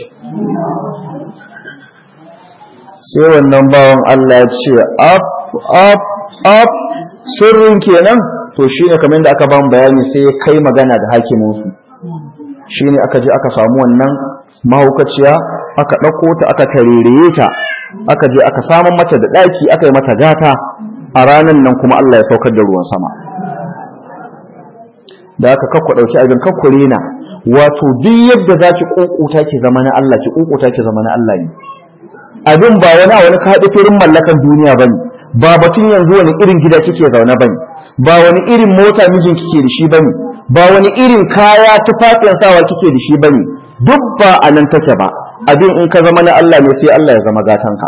sai wannan bawan Allah ya ce up up up sirrin kenan to shine kamar da aka ba mu bayani sai ya kai magana da hakimin su shine aka je aka samu wannan mahaukaciya aka ɗauko ta aka tarereye ta aka je aka samun mata da ɗaki aka yi mata gata a ranar nan kuma Allah ya saukar da ruwan sama da aka kakku ɗauki abin kakku rena wato duk yadda za ki ƙuƙuta ki zama na Allah ki ƙuƙuta ki zama na Allah ne abin ba wani a wani kaɗi firin mallakan duniya ba ne ba batun yanzu wani irin gida kike zaune ba ne ba wani irin mota mijin kike da shi ba ne ba wani irin kaya tufafin sawa kike da shi ba ne duk ba a nan take ba abin in ka zama na Allah ne sai Allah ya zama gatanka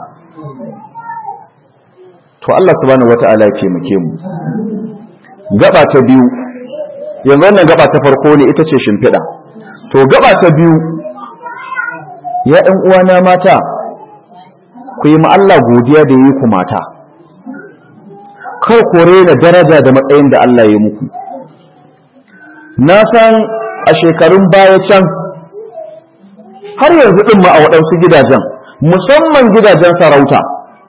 to Allah subhanahu wata'ala ya taimake mu gaba ta biyu yanzu wannan gaba ta farko ne ita ce shimfiɗa to gaba ta biyu ya ɗan uwana mata ku yi ma Allah godiya da yi ku mata kar ku rena daraja da matsayin da Allah ya muku na san a shekarun baya can har yanzu ɗin ma a waɗansu gidajen musamman gidajen sarauta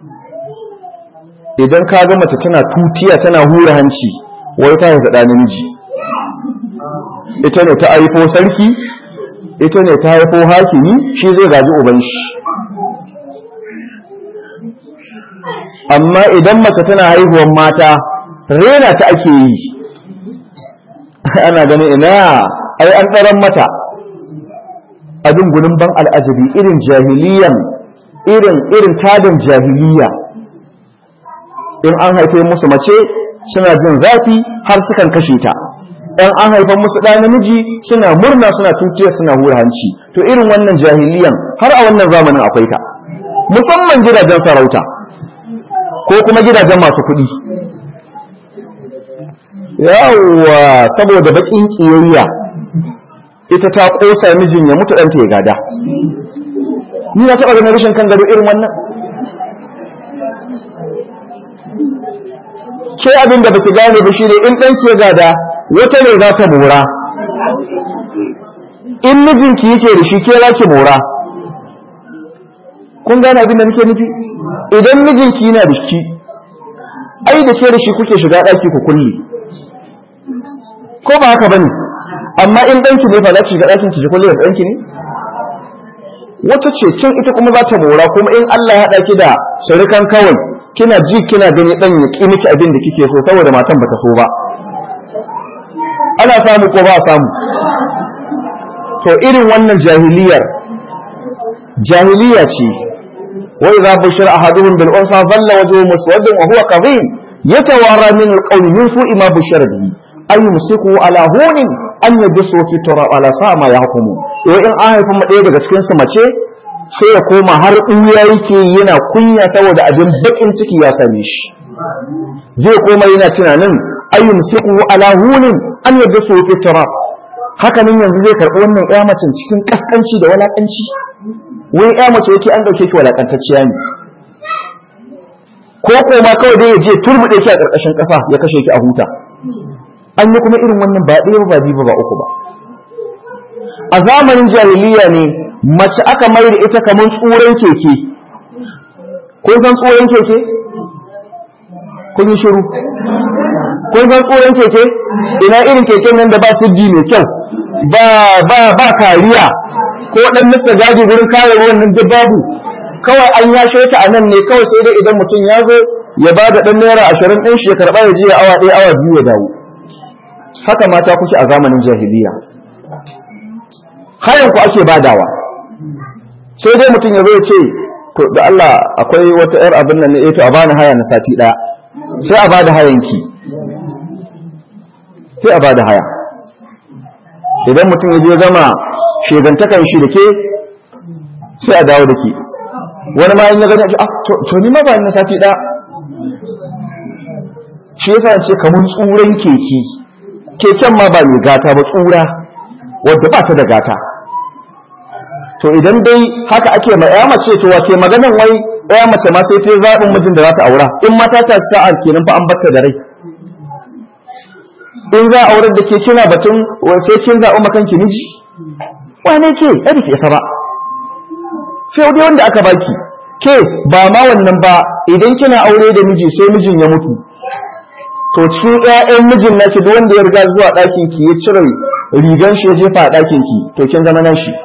idan ka ga mace tana tutiya tana hura hanci wai ta haifa ɗa namiji ita ne ta haifo sarki ita ne ta haifo hakimi shi zai gaji uban shi amma idan mace tana haihuwan mata rena ta ake yi ana ganin ina ai an tsaron mata abin gunin ban al'ajabi irin jahiliyan irin irin tadin jahiliya in an haife musu mace suna jin zafi har sukan kashe ta ɗan an haifa musu ɗa namiji suna murna suna tutiyar suna hura hanci to irin wannan jahiliyan har a wannan zamanin akwai ta musamman gidajen sarauta ko kuma gidajen masu kuɗi yawwa saboda baƙin ƙiyayya ita ta ƙosa mijin ya mutu ɗanta ya gada ni na taɓa ganin rashin kan gado irin wannan ke abin da baki gane ba shine in ɗanki ya gada wata ne za ta mora in mijinki yake da shi ke za ki mora kun gane abin da nake nufi idan mijinki yana da shi ai da ke da shi kuke shiga ɗaki ku kulle ko ba haka bane amma in ɗanki ne fa za ki shiga ɗakin ki kulle da ɗanki ne wata ce can ita kuma za ta mora kuma in Allah ya haɗa ki da surukan kawai kina ji kina gani ɗan ya ƙi miki abin da kike so saboda matan bata so ba ana samu ko ba samu to irin wannan jahiliyar jahiliya ce wa idza bushira ahaduhum bil unsa dhalla wajhuhu muswaddan wa huwa kadhim yatawara min al qawli min su'i ma bushira bihi ay yumsiku ala hunin an yadsu fi turab ala sa ma yahkumu to in an haifa mu ɗaya daga cikin su mace sai ya koma har ɗuya yake yana kunya saboda abin bakin ciki ya same shi zai koma yana tunanin ayyun siku ala hunin an yadda su fi turab haka nan yanzu zai karɓi wannan ƴa macen cikin kaskanci da walakanci wai ƴa mace yake an dauke ki walakantacciya ne ko koma kawai dai ya je turbuɗe ki a ƙarƙashin ƙasa ya kashe ki a huta an yi kuma irin wannan ba ɗaya ba biyu ba uku ba a zamanin jahiliya ne mace aka mai da ita kamar tsuran keke kun san tsuran keke kun yi shiru kun san tsuran keke ina irin keken nan da ba siddi mai kyau ba ba ba kariya ko dan nasta gaji gurin kare ruwan nan da babu kawai an yashe ta a nan ne kawai sai dai idan mutum ya zo ya ba da ɗan naira ashirin ɗin shi ya karɓa ya je awa ɗaya awa biyu ya dawo haka mata kuke a zamanin jahiliya hayan ku ake badawa sai dai mutum ya zo ya ce to da Allah akwai wata yar abin nan ne eh to a bani haya na sati daya sai a bada hayan ki sai a bada haya idan mutum ya je gama shegantakan shi da ke sai a dawo da ke wani ma in ya gani ah to ni ma ba na sati daya shi yasa ce kamar tsuran keke keken ma ba mai gata ba tsura wadda ba ta da gata to idan dai haka ake ma ya mace to wace maganan wai ya mace ma sai ta zaɓin mijin da za ta aura in mata ta sa'a kenan fa an batta da rai in za a aurar da ke kina batun sai kin zaɓi makanki miji wane ke ɗari ke isa ba sai dai wanda aka baki ke ba ma wannan ba idan kina aure da miji sai mijin ya mutu to cikin ƴaƴan mijin naki duk wanda ya riga zuwa ɗakin ki ya cire rigan shi ya jefa a ɗakin ki to kin zama nan shi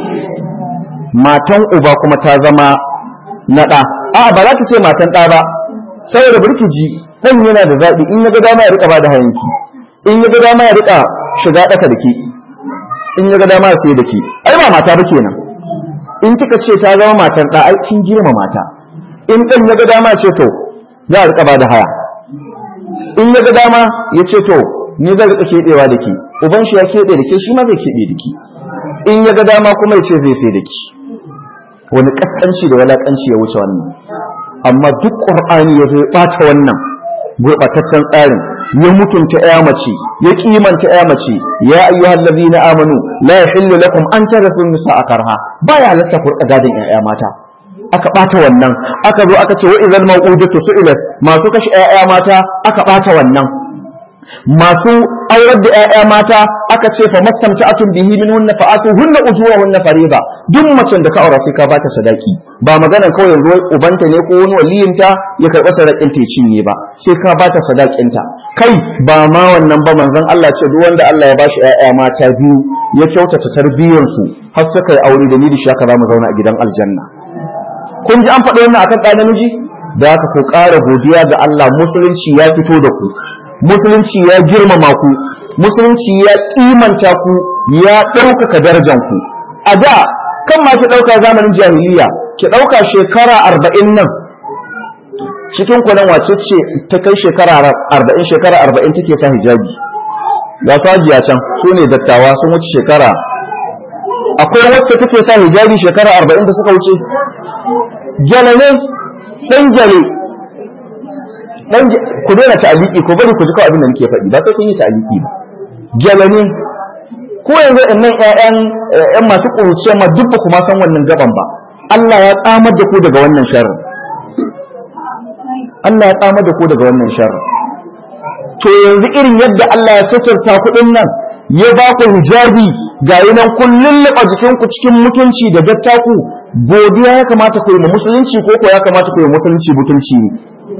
matan uba kuma ta zama na ɗa a ba za ta ce matan ɗa ba saboda burkiji ɗan yana da zaɓi in ya ga dama ya riƙa ba da hayanki in ya ga dama ya riƙa shiga ɗaka da ke in ya ga dama ya sai da ke ai ba mata ba kenan in kika ce ta zama matan ɗa ai kin girma mata in ɗan ya ga dama ce to za a riƙa ba da haya in ya ga dama ya ce to ni zai riƙa keɓewa da ke uban shi ya keɓe da ke shi ma zai keɓe da ke in ya ga dama kuma ya ce zai sai da ke wani kaskanci da walakanci ya wuce wannan amma duk qur'ani ya zai bata wannan gurbataccen tsarin ya mutunta ya mace ya kimanta ya mace ya ayyuhal ladina amanu la yahillu lakum an tarathu nisaa karha baya halatta ku gadin ƴaƴa mata aka bata wannan aka zo aka ce wa idzal mawqudatu su'ilat masu kashi ƴaƴa mata aka bata wannan masu aurar da ƴaƴa mata aka ce fa mastamta'atun bihi min hunna fa atu hunna ujurahunna fariida duk macen da ka aura sai ka bata sadaki ba maganar kawai yanzu ubanta ne ko wani waliyinta ya karɓa sadakin ta cinye ba sai ka bata sadakinta kai ba ma wannan ba manzon Allah ce duk wanda Allah ya bashi ƴaƴa mata biyu ya kyautata tarbiyyar su har suka yi aure da ni da shi haka zamu zauna a gidan aljanna kun ji an faɗi wannan akan ɗa namiji da haka ku ƙara godiya ga Allah musulunci ya fito da ku musulunci ya girmama ku musulunci ya kimanta ku ya ɗaukaka darajanku a da kan ma ki ɗauka zamanin jahiliya ki ɗauka shekara arba'in nan cikin kunan wace ce ta kai shekara arba'in shekara arba'in take sa hijabi ga sajiya can su ne dattawa sun wuce shekara akwai wacce take sa hijabi shekara arba'in da suka wuce gyale ne ɗan gyale dan ku daina ta'aliki ko bari ku ji kawai abin da nake faɗi ba sai kun yi ta'aliki ba jalani ko yanzu innan ƴaƴan ƴan masu ƙuruciya ma duk ba ku ma san wannan gaban ba Allah ya tsamar da ku daga wannan sharri Allah ya tsamar da ku daga wannan sharri to yanzu irin yadda Allah ya suturta kuɗin nan ya ba ku hijabi gayi nan kun lulluɓa jikinku cikin mutunci da dattaku godiya ya kamata ku yi ma musulunci ko ko ya kamata ku yi musulunci mutunci ne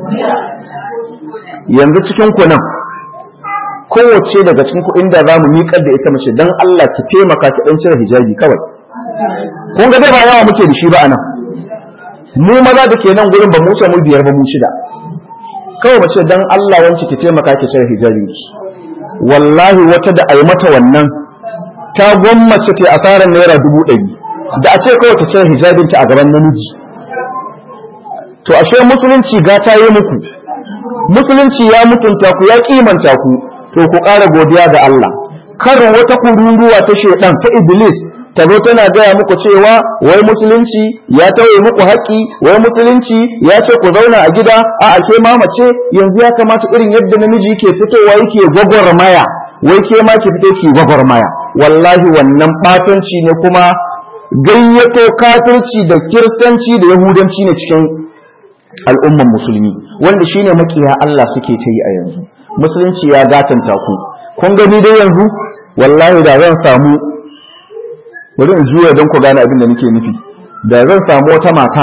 yanzu cikin ku nan kowace daga cikin ku inda za mu miƙar da ita mace dan Allah ki taimaka ki dan cire hijabi kawai kun ga dai ba yawa muke da shi ba anan mu maza da ke nan gurin ba mu mu biyar ba mu shida kawai mace dan Allah wanci ki taimaka ki cire hijabin ki wallahi wata da ai mata wannan ta gwammace ta asarar naira dubu ɗari da a ce kawai ta cire hijabinta a gaban namiji to ashe musulunci gata yi muku musulunci ya mutunta ku ya kimanta ku to ku ƙara godiya ga Allah kar wata kururuwa ta shedan ta iblis ta zo tana gaya muku cewa wai musulunci ya tauye muku haƙƙi wai musulunci ya ce ku zauna a gida a ake mamace yanzu ya kamata irin yadda namiji yake fitowa yake gwagwarmaya wai ke ma ki fito ki gwagwarmaya wallahi wannan batanci ne kuma gayyato kafirci da kiristanci da yahudanci ne cikin al'umman musulmi wanda shine makiya Allah suke ta yi a yanzu musulunci ya gatanta ku kun gani dai yanzu wallahi da zan samu bari in juya don ku gane abin da nake nufi da zan samu wata mata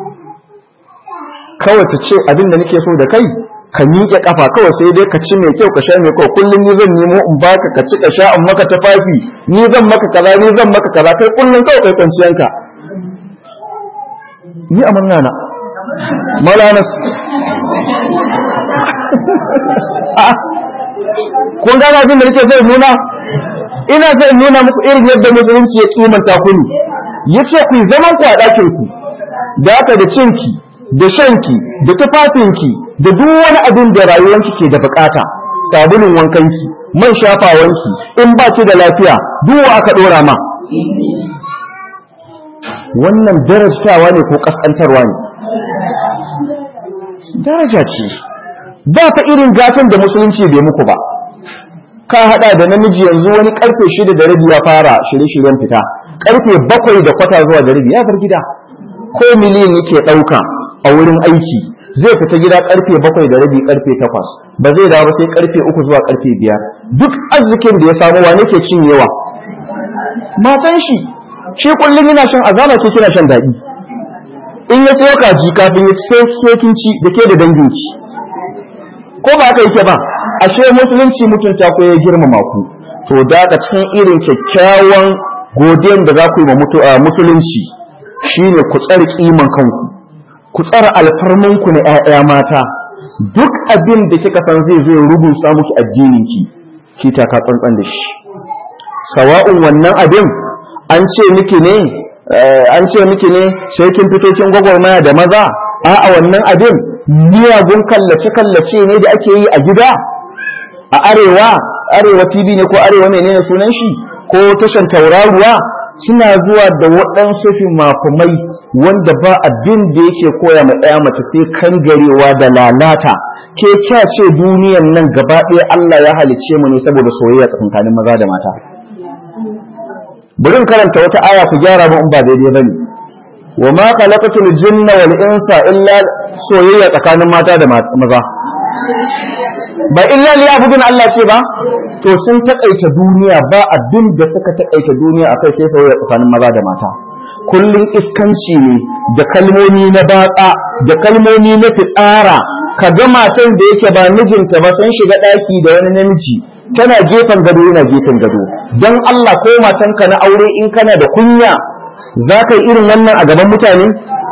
kawai ta ce abin da nake so da kai ka miƙe kafa kawai sai dai ka ci mai kyau ka sha mai kyau kullum ni zan nemo in baka ka ci ka sha in maka tafafi ni zan maka kaza ni zan maka kaza kai kullum kawai kai kwanciyanka ni amanna na malanas kun gane abin da nake so in nuna ina so in nuna muku irin yadda musulunci ya kimanta ku ne yace ku zaman ku a ɗakin ku da haka da cinki da shanki da tufafinki da duk wani abin da rayuwanki ke da bukata sabulun wankanki man shafawanki in ba ki da lafiya duk aka dora ma wannan darajtawa ne ko kaskantarwa ne daraja ce ba fa irin gatan da musulunci bai muku ba ka hada da namiji yanzu wani karfe shida da rabi ya fara shirye-shiryen fita karfe bakwai da kwata zuwa da rabi ya bar gida ko miliyan yake ɗauka a wurin aiki zai fita gida karfe bakwai da rabi karfe takwas ba zai dawo sai karfe uku zuwa karfe biyar duk arzikin da ya samu wane ke cinyewa matan shi shi kullum yana shan azama ke kina shan daɗi in ya sayo kaji kafin ya sai sokin ci da ke da danginki ko ba haka yake ba ashe musulunci mutunta ko ya girmama ku to da cikin irin kyakkyawan godiyan da za ku yi ma musulunci shine ku tsare kiman kanku ku tsara alfarmanku na ‘ya'ya mata duk abin da kika san zai zai rubuta muki addininki ki taka tsantsan da shi sawa'un wannan abin an ce miki ne an ce miki ne sai kin fito kin gwagwarmaya da maza a'a wannan abin miyagun kallace kallace ne da ake yi a gida a arewa arewa tv ne ko arewa menene sunan shi ko tashan tauraruwa suna zuwa da waɗansu fimafimai wanda ba abin da yake koya ma ɗaya mace sai kangarewa da lalata ke kya ce duniyan nan gaba ɗaya Allah ya halicce mu ne saboda soyayya tsakankanin maza da mata bari in karanta wata aya ku gyara mu in ba daidai bane wa ma khalaqatul jinna wal insa illa soyayya tsakanin mata da maza ba illa liyabudun Allah ce ba to sun takaita duniya ba abin da suka takaita duniya akai sai soyayya tsakanin maza da mata kullun iskanci ne da kalmomi na batsa da kalmomi na fitsara ka ga matan da yake ba mijinta ba sun shiga daki da wani namiji tana gefen gado yana gefen gado don Allah ko matanka na aure in kana da kunya za ka yi irin wannan a gaban mutane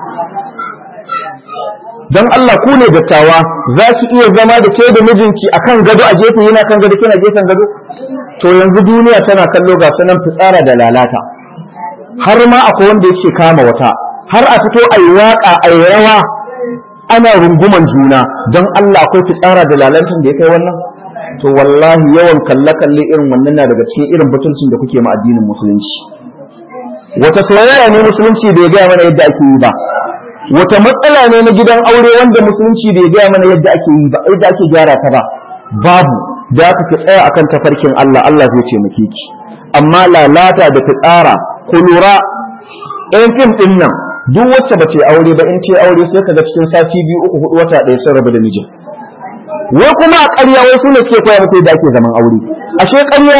don Allah ku ne dattawa za ki iya zama da ke da mijinki a kan gado a gefe yana kan gado kina gefen gado to yanzu duniya tana kallo ga sunan fitsara da lalata har ma akwai wanda yake kama wata har a fito a yi waƙa a yi rawa ana runguman juna don Allah akwai fitsara da lalatan da ya kai wannan to wallahi yawan kalle-kalle irin wannan na daga cikin irin butulcin da kuke ma addinin musulunci wata soyayya ne musulunci bai gaya mana yadda ake yi ba wata matsala ne na gidan aure wanda musulunci bai gaya mana yadda ake yi ba yadda ake gyara ta ba babu da aka ki tsaya akan tafarkin Allah Allah zai taimake ki amma lalata da tsara ku lura ɗayan fim ɗin nan duk wacce ba ce aure ba in ce aure sai ka ga cikin sati biyu uku hudu wata ɗaya sun rabu da mijin wai kuma a ƙarya wai su ne suke koya muku yadda ake zaman aure ashe ƙarya ne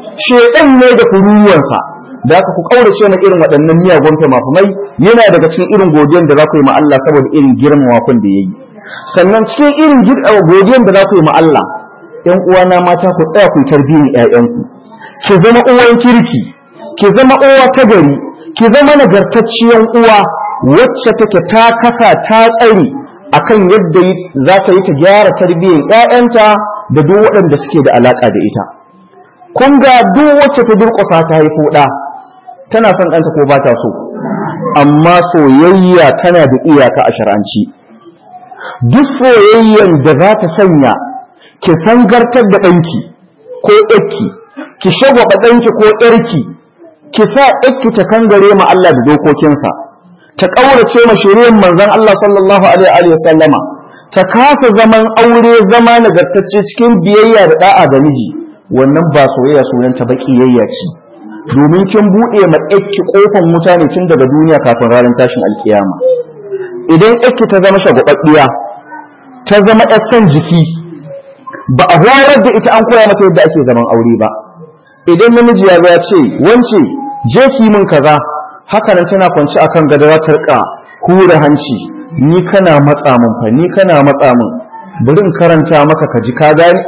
shedan ne da kuruwansa da aka ku kaurace na irin waɗannan miyagun mafumai yana daga cikin irin godiyan da za ku yi ma Allah saboda irin girmama kun da yayi sannan cikin irin godiyan da za ku yi ma Allah ƴan uwana mata ku tsaya ku tarbiyyar ƴaƴanku ki zama uwan kirki ki zama uwa ta gari ki zama nagartacciyar uwa wacce take ta kasa ta tsari akan yadda za ta yi ta gyara tarbiyyar ƴaƴanta da duk waɗanda suke da alaƙa da ita kun ga duk wacce ta durƙusa ta haifo ɗa tana son ɗanta ko ba ta so amma soyayya tana da iyaka a shar'anci duk soyayyan da za ta sanya ki sangartar da ɗanki ko ƴarki ki shagwaba ɗanki ko ƴarki ki sa ƴarki ta kangare ma Allah da dokokinsa ta ƙaurace ma shiriyar manzon Allah sallallahu alaihi wa sallama ta kasa zaman aure zama nagartacce cikin biyayya da da'a ga miji wannan ba soyayya sunanta ba kiyayya ce domin kin buɗe ma ƴarki ƙofan wuta ne tun daga duniya kafin ranar tashin alkiyama idan ƴarki ta zama shagwababbiya ta zama ƴar son jiki ba a horar da ita an koya mata yadda ake zaman aure ba idan namiji ya ya ce wance je ki min kaza haka nan tana kwance akan gado za ta rika hura hanci ni kana matsa min fa ni kana matsa min bari in karanta maka ka ji ka gane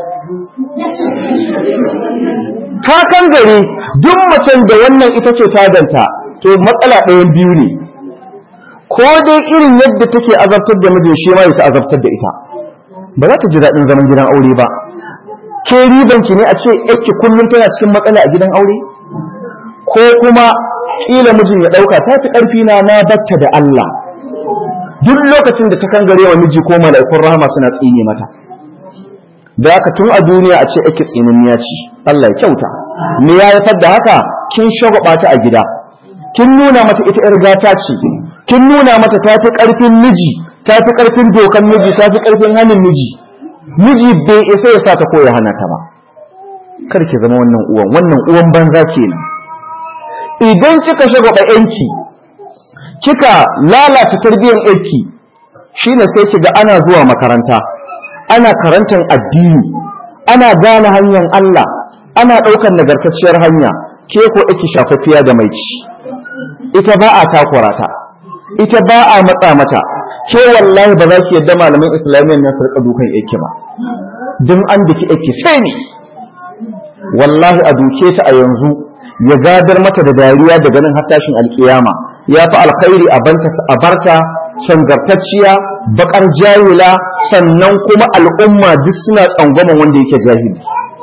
ta kan gare duk macen da wannan ita ce tadanta to matsala ɗayan biyu ne ko dai irin yadda take azabtar da mijin shi ma ya azabtar da ita ba za ta ji daɗin zaman gidan aure ba ke ribanki ne a ce yake kullum tana cikin matsala a gidan aure ko kuma ƙila mijin ya ɗauka ta fi ƙarfi na na batta da Allah duk lokacin da ta kangare wa miji ko mala'ikun rahama suna tsine mata da haka tun a duniya a ce yake tsinanniya ce Allah ya kyauta me ya haifar da haka kin shagwaba ta a gida kin nuna mata ita yar gata ce kin nuna mata ta fi ƙarfin miji ta fi ƙarfin dokan miji ta fi ƙarfin hannun miji miji bai isa ya sa ta ko ya hana ta ba kar ki zama wannan uwan wannan uwan banza kenan idan kika shagwaba yanki kika lalata tarbiyyar yanki shine sai kiga ana zuwa makaranta ana karantar addini ana gane hanyar Allah ana ɗaukar nagartacciyar hanya ke ko ake shafafiya da mai ci ita ba a takura ta ita ba a matsa mata ke wallahi ba za ki yadda malaman islamiyyar nan su rika dukan yake ba don an daki yake sai ne wallahi a duke ta a yanzu ya gadar mata da dariya daga nan har tashin alkiyama ya fi alkhairi a barta sangartacciya bakar jahila sannan kuma al'umma duk suna tsangwaman wanda yake jahili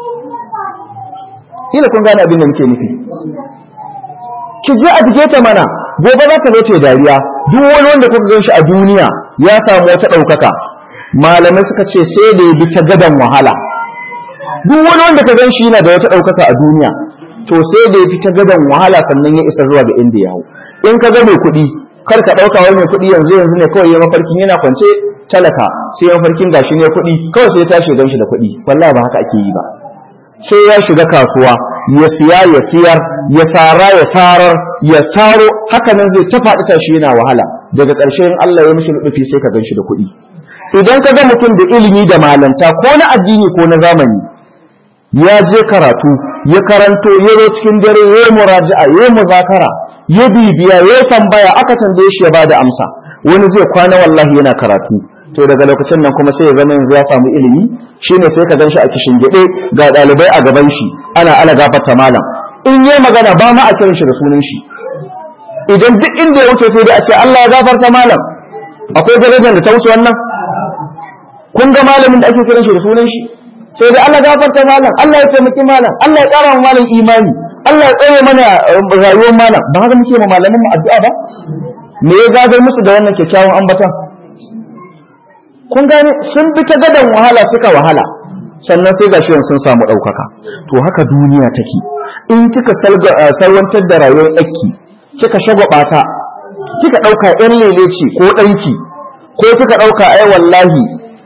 kila kun gane abin da muke nufi ki je a dige ta mana gobe za ka zo ce dariya duk wani wanda kuka gan shi a duniya ya samu wata ɗaukaka malamai suka ce sai da ya bi ta gadan wahala duk wani wanda ka gan shi yana da wata ɗaukaka a duniya to sai da ya fi ta gadan wahala sannan ya isa zuwa ga inda ya hau in ka ga mai kuɗi kar ka ɗauka wani mai kuɗi yanzu yanzu ne kawai ya mafarkin yana kwance talaka sai mafarkin gashi ne kuɗi kawai sai ya tashi gan shi da kuɗi wallahi ba haka ake yi ba sai ya shiga kasuwa ya siya ya siyar ya sara ya sarar ya taro haka nan zai ta faɗi tashi yana wahala daga ƙarshe in Allah ya mishi nufi sai ka gan shi da kuɗi idan ka ga mutum da ilimi da malanta ko na addini ko na zamani ya je karatu ya karanto ya zo cikin dare ya yi muraja'a ya yi muzakara ya bibiya ya tambaya aka tambaye shi ya bada amsa wani zai kwana wallahi yana karatu to daga lokacin nan kuma sai ya zama yanzu ya samu ilimi shine sai ka gan shi a kishin gide ga ɗalibai a gaban shi ana ala gafarta malam in yi magana ba ma a kiran shi da sunan shi idan duk inda ya wuce sai dai a ce Allah ya gafarta malam akwai darajar da ta wuce wannan kun ga malamin da ake kiran shi da sunan shi sai dai Allah gafarta malam Allah ya taimaki malam Allah ya ƙara wa malam imani Allah ya tsare mana rayuwar malam ba haka muke ma malamin mu addu'a ba me ya gadar musu da wannan kyakkyawan ambatan kun gane sun bi ta gadan wahala suka wahala sannan sai gashi sun samu ɗaukaka to haka duniya take in kika salwantar da rayuwar ɗaki kika shagwaba ta kika ɗauka ƴan lele ce ko ɗanki ko kika ɗauka ai wallahi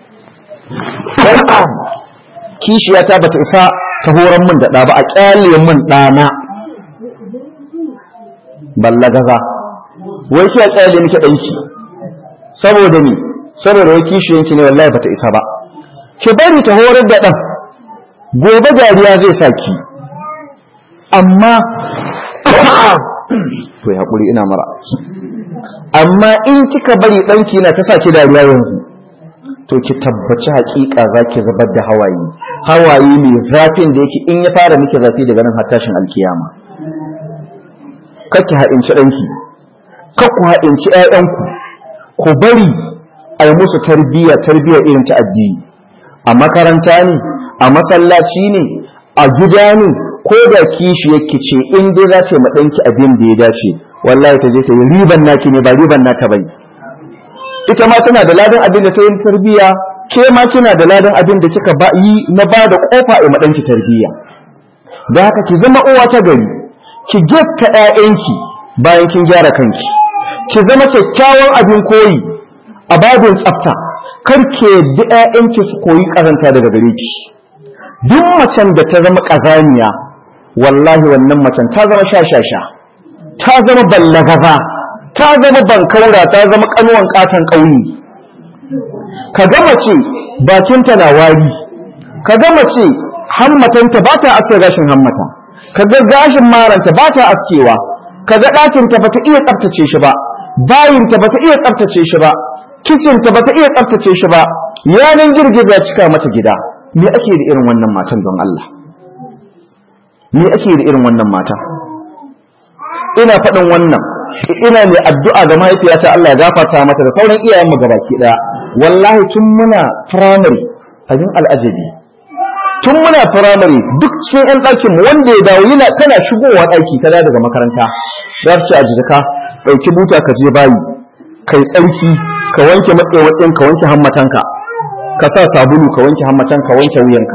kishiyata bata isa ta horon min da ɗa ba a ƙyale min ɗana balla gaza wai ki a ƙyale miki ɗanki saboda ni saboda wai kishiyanki ne wallahi bata isa ba ki bari ta horar da ɗan gobe dariya zai sa ki amma to ya haƙuri ina mara amma in kika bari ɗanki na ta sa ki dariya yanzu to ki tabbaci haƙiƙa za ki zubar da hawaye hawaye mai zafin da yake in ya fara miki zafi daga nan har tashin alkiyama kake ha'inci ɗanki ku ha'inci ‘ya'yanku ku bari a yi musu tarbiyya tarbiyya irin ta addini a makaranta ne a masallaci ne a gida ne ko da kishi yake ce in dai za ta yi maɗanki abin da ya dace wallahi ta je ta yi riban naki ne ba riban nata bai ita ma tana da ladan abin da ta yi tarbiyya ke ma kina da ladan abin da kika ba yi na ba da kofa a maɗanki tarbiyya da haka ki zama uwa ta gari ki getta ƴaƴanki bayan kin gyara kanki ki zama kyakkyawan abin koyi a babin tsafta kar ki yadda ƴaƴanki su koyi ƙazanta daga gare ki duk macen da ta zama ƙazaniya wallahi wannan macen ta zama shashasha ta zama ballagaza ta zama bankaura ta zama kanuwan katon ƙauye ka ga mace bakinta na wari ka ga mace hammatanta ba ta aske gashin hammata ka ga gashin maranta ba ta askewa ka ga ɗakinta ba ta iya tsaftace shi ba bayinta ba ta iya tsaftace shi ba kicinta ba ta iya tsaftace shi ba yanan girgiza cika mata gida me ake da irin wannan matan don Allah me ake da irin wannan mata ina faɗin wannan ina mai addu'a ga mahaifiyata Allah ya gafarta mata da sauran iyayenmu gabaki ɗaya wallahi tun muna firamare abin al'ajabi tun muna firamare duk cikin 'yan ɗakin mu wanda ya dawo yana kana shigowa ɗaki ta daga makaranta za ce a jika ɗauki buta ka je bayi kai tsarki ka wanke matsewatsin ka wanke hammatanka ka sa sabulu ka wanke hammatan ka wanke wuyanka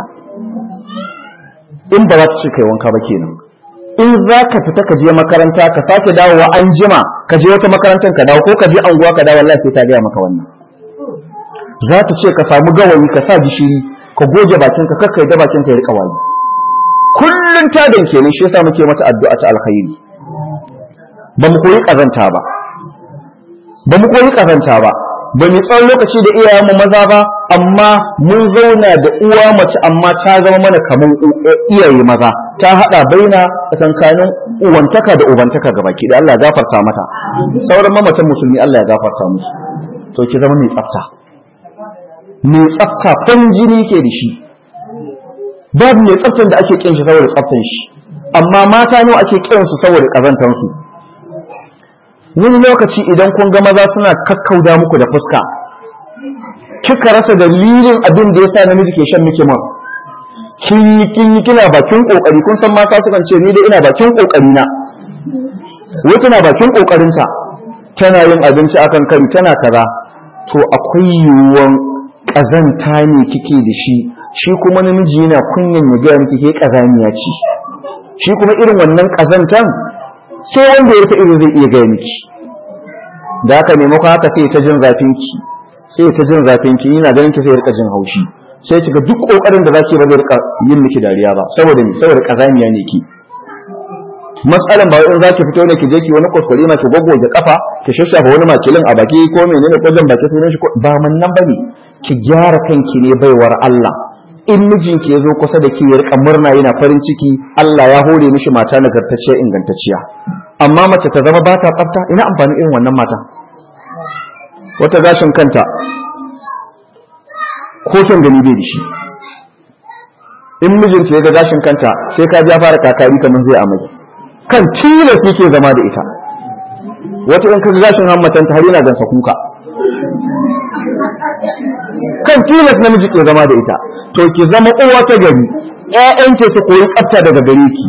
in ba za ta ce kai wanka ba kenan in za ka fita ka je makaranta ka sake dawowa an jima ka je wata makarantar ka dawo ko ka je anguwa ka dawo wallahi sai ta gaya maka wannan za ta ce ka samu gawayi ka sa gishiri ka goge bakin ka kakkai da bakin ka ya rika wayi kullun ta dan kenan shi yasa muke mata addu'a ta alkhairi ba mu koyi kazanta ba ba mu koyi kazanta ba ba mu tsawon lokaci da iyayenmu maza ba amma mun zauna da uwa mace amma ta zama mana kamar iyaye maza ta hada baina tsakankanin uwantaka da ubantaka ga baki da Allah ya gafarta mata sauran mamatan musulmi Allah ya gafarta musu to ki zama mai tsafta mai tsafta fan jini ke da shi babu mai tsaftan da ake kin shi saboda tsaftan shi amma mata nawa ake kin su saboda kazantar su wani lokaci idan kun ga maza suna kakkauda muku da fuska kika rasa dalilin abin da yasa namiji ke shan miki man kin yi kin yi kina bakin kokari kun san mata sukan ce ni dai ina bakin kokari na wata na bakin kokarin ta tana yin abinci akan kari tana kaza to akwai yiwuwan kazanta ne kike da shi shi kuma namiji yana kunyan ya gaya miki ke kazaniya ce shi kuma irin wannan kazantan sai wanda ya rufe irin zai iya gaya miki da haka maimakon haka sai ta jin zafin ki sai ta jin zafin ki ina ganin ki sai rika jin haushi sai kiga duk kokarin da zaki ba zai rika yin miki dariya ba saboda ni saboda kazaniya ne ki matsalan ba in zaki fito ne ki je ki wani kuskure ma ki goggoge kafa ki shashafa wani makilin a baki ko menene ko jan baki sunan shi ba man nan bane ki gyara kanki ne baiwar Allah in mijinki ya zo kusa da ke ya rika murna yana farin ciki Allah ya hore mishi mata nagartacciya ingantacciya amma mace ta zama ba ta tsafta ina amfani irin wannan mata wata gashin kanta ko kyan gani bai da shi in mijinta ya ga gashin kanta sai ka ja fara kakari kamar zai amai kan tilas yake zama da ita wata in ka ga gashin hammatanta har yana gansa kuka kan tilas namiji ke zama da ita to ki zama uwa ta gari ƴaƴanki su koyi tsafta daga gare ki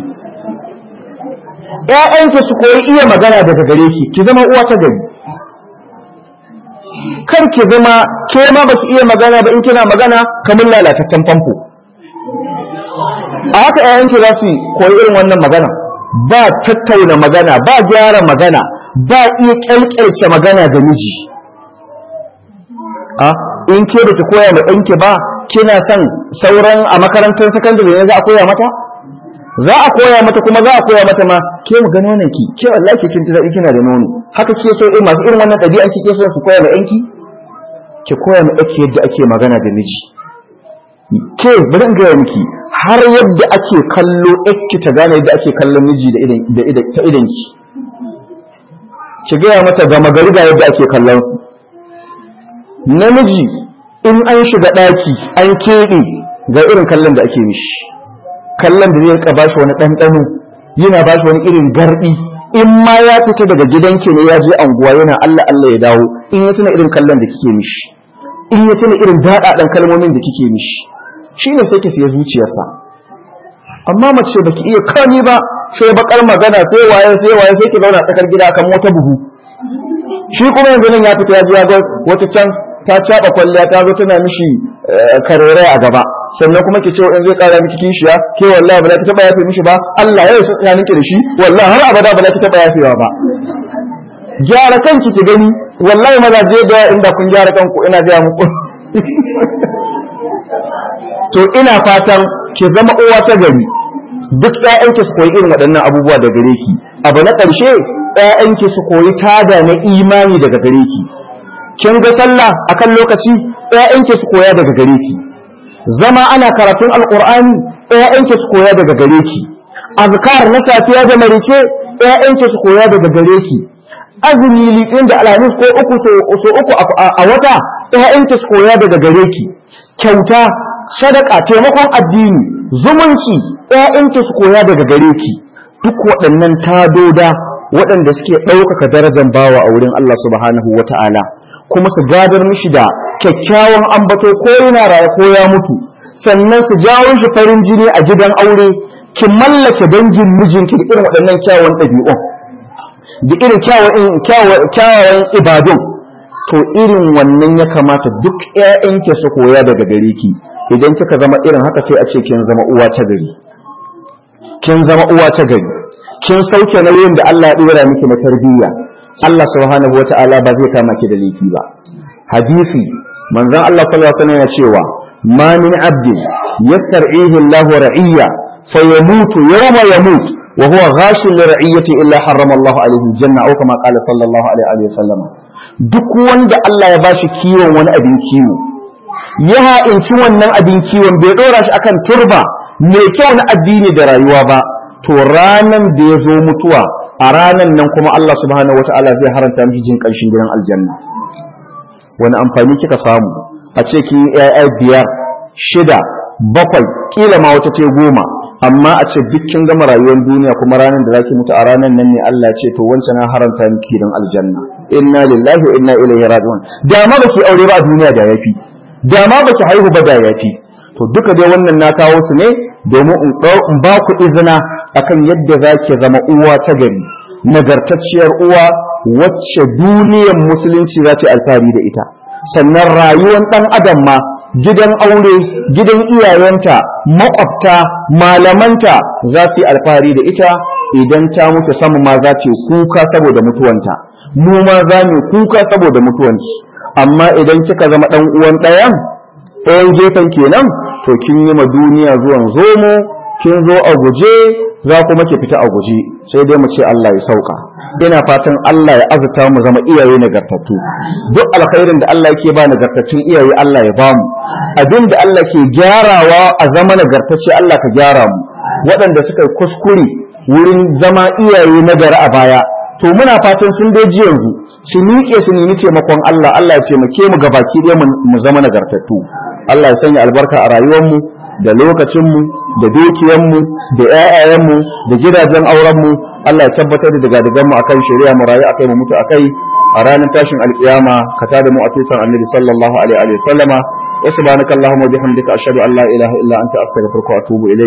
ƴaƴanki su koyi iya magana daga gare ki ki zama uwa ta gari kar ki zama ke ma ba ki iya magana ba in kina magana kamar lalataccen famfo a haka ƴaƴanki za su koyi irin wannan magana ba tattauna magana ba gyara magana ba iya kyalkyalce magana da miji a in ke da ki koya ma ɗanki ba kina son sauran a makarantar sakandare ne za a koya mata za a koya mata kuma za a koya mata ma ke mu ga nonon ki ke wallahi kin ji daɗi kina da nono haka ke so eh masu irin wannan ɗabi'an ki ke so su koya ma ɗanki ki koya ma ɗanki yadda ake magana da miji ke bari in gaya miki har yadda ake kallo ki ta gane yadda ake kallon miji da idan da idan ta idan ki ki gaya mata gama gari ga yadda ake kallon su namiji in an shiga ɗaki an keɓe ga irin kallon da ake mishi kallon da zai rika bashi wani ɗanɗano yana bashi wani irin garɗi in ma ya fita daga gidanki ne ya je anguwa yana Allah Allah ya dawo in ya tuna irin kallon da kike mishi in ya tuna irin daɗaɗan kalmomin da kike mishi shi ne sai ki siya zuciyarsa amma mace baki iya kani ba sai bakar magana sai waye sai waye sai ki zauna tsakar gida kan wata buhu shi kuma yanzu nan ya fita ya ji ya ga wata can ta caba kwalliya ta zo tana mishi karere a gaba sannan kuma ki ce in zai kara miki kishiya ke wallahi ba za ki taba yafe mishi ba Allah ya yi tsakanin ki da shi wallahi har abada ba za ki taba yafewa ba gyara kanki ki gani wallahi mazaje da inda kun gyara kanku ina ga muku to ina fatan ki zama uwa ta gari duk ƴaƴanki su koyi irin waɗannan abubuwa da gare ki abu na ƙarshe ƴaƴanki su koyi tada na imani daga gare ki kin ga sallah akan lokaci ƴaƴanki su koya daga gare ki zama ana karatun alqur'ani ƴaƴanki su koya daga gare ki azkar na safiya da marice ƴaƴanki su koya daga gare ki azumi litin da alhamis ko uku so uku a wata ƴaƴanki su koya daga gare ki kyauta sadaka taimakon addini zumunci ƴaƴanki su koya daga gare ki duk waɗannan tadoda waɗanda suke ɗaukaka darajar bawa a wurin Allah subhanahu wata'ala kuma su gadar mishi da kyakkyawan ambato ko yana raye ko ya mutu sannan su jawo shi farin jini a gidan aure ki mallake dangin mijinki da irin waɗannan kyawawan ɗabi'un da irin kyawawan ibadun to irin wannan ya kamata duk ƴaƴanki su koya daga gare ki idan kika zama irin haka sai a ce kin zama uwa ta gari kin zama uwa ta gari kin sauke nauyin da Allah ya dora miki na tarbiyya Allah subhanahu wata'ala ba zai kama ki da laifi ba hadisi manzon Allah sallallahu alaihi wasallam ya cewa ma min abdin yastar'ihi Allahu ra'iyya fayamutu yawma yamut wa huwa ghashun li ra'iyyati illa harrama Allahu alaihi janna aw kama qala sallallahu alaihi wasallam duk wanda Allah ya bashi kiwon wani abin kiwo ya ha'inci wannan abin kiwon bai dora shi akan turba mai kyau na addini da rayuwa ba to ranan da ya zo mutuwa a ranan nan kuma Allah subhanahu wata'ala zai haranta miki jin ƙarshen gidan aljanna wani amfani kika samu a ce ki ya'ya biyar shida bakwai kila ma wata ce goma amma a ce duk kin gama rayuwar duniya kuma ranan da zaki mutu a ranan nan ne Allah ce to wancan na haranta miki gidan aljanna inna lillahi wa inna ilaihi raji'un da ma baki aure ba a duniya da yafi da ma baki haihu ba da yafi to duka dai wannan na kawo su ne domin in ba ku izina akan yadda za ki zama uwa ta gari nagartacciyar uwa wacce duniyar musulunci za ta alfahari da ita sannan rayuwar ɗan adam ma gidan aure gidan iyayenta makwabta malamanta za su yi alfahari da ita idan ta mutu sama ma za ta kuka saboda mutuwanta mu ma za mu kuka saboda mutuwanci amma idan kika zama ɗan uwan ɗayan ɗayan gefen kenan to kin yi ma duniya zuwan zomo kin zo a guje za kuma ki fita a guje sai dai mu ce Allah ya sauka ina fatan Allah ya azuta mu zama iyaye nagartattu duk alkhairin da Allah yake ba nagartattun iyaye Allah ya bamu abin da Allah ke gyarawa a zama nagartacce Allah ka gyara mu waɗanda suka yi kuskure wurin zama iyaye nagari a baya to muna fatan sun dai ji yanzu su miƙe su nemi taimakon Allah Allah ya taimake mu ga baki ɗaya mu zama nagartattu Allah ya sanya albarka a rayuwarmu da lokacinmu da dukiyanmu da ƴaƴayenmu da gidajen aurenmu Allah ya tabbatar da daga mu akan shari'a mu rayu akai mu mutu akai a ranar tashin alkiyama ka tada mu a tutan annabi sallallahu alaihi wa sallama wa subhanakallahumma wa bihamdika ashhadu an la ilaha illa anta astaghfiruka wa atubu ilayk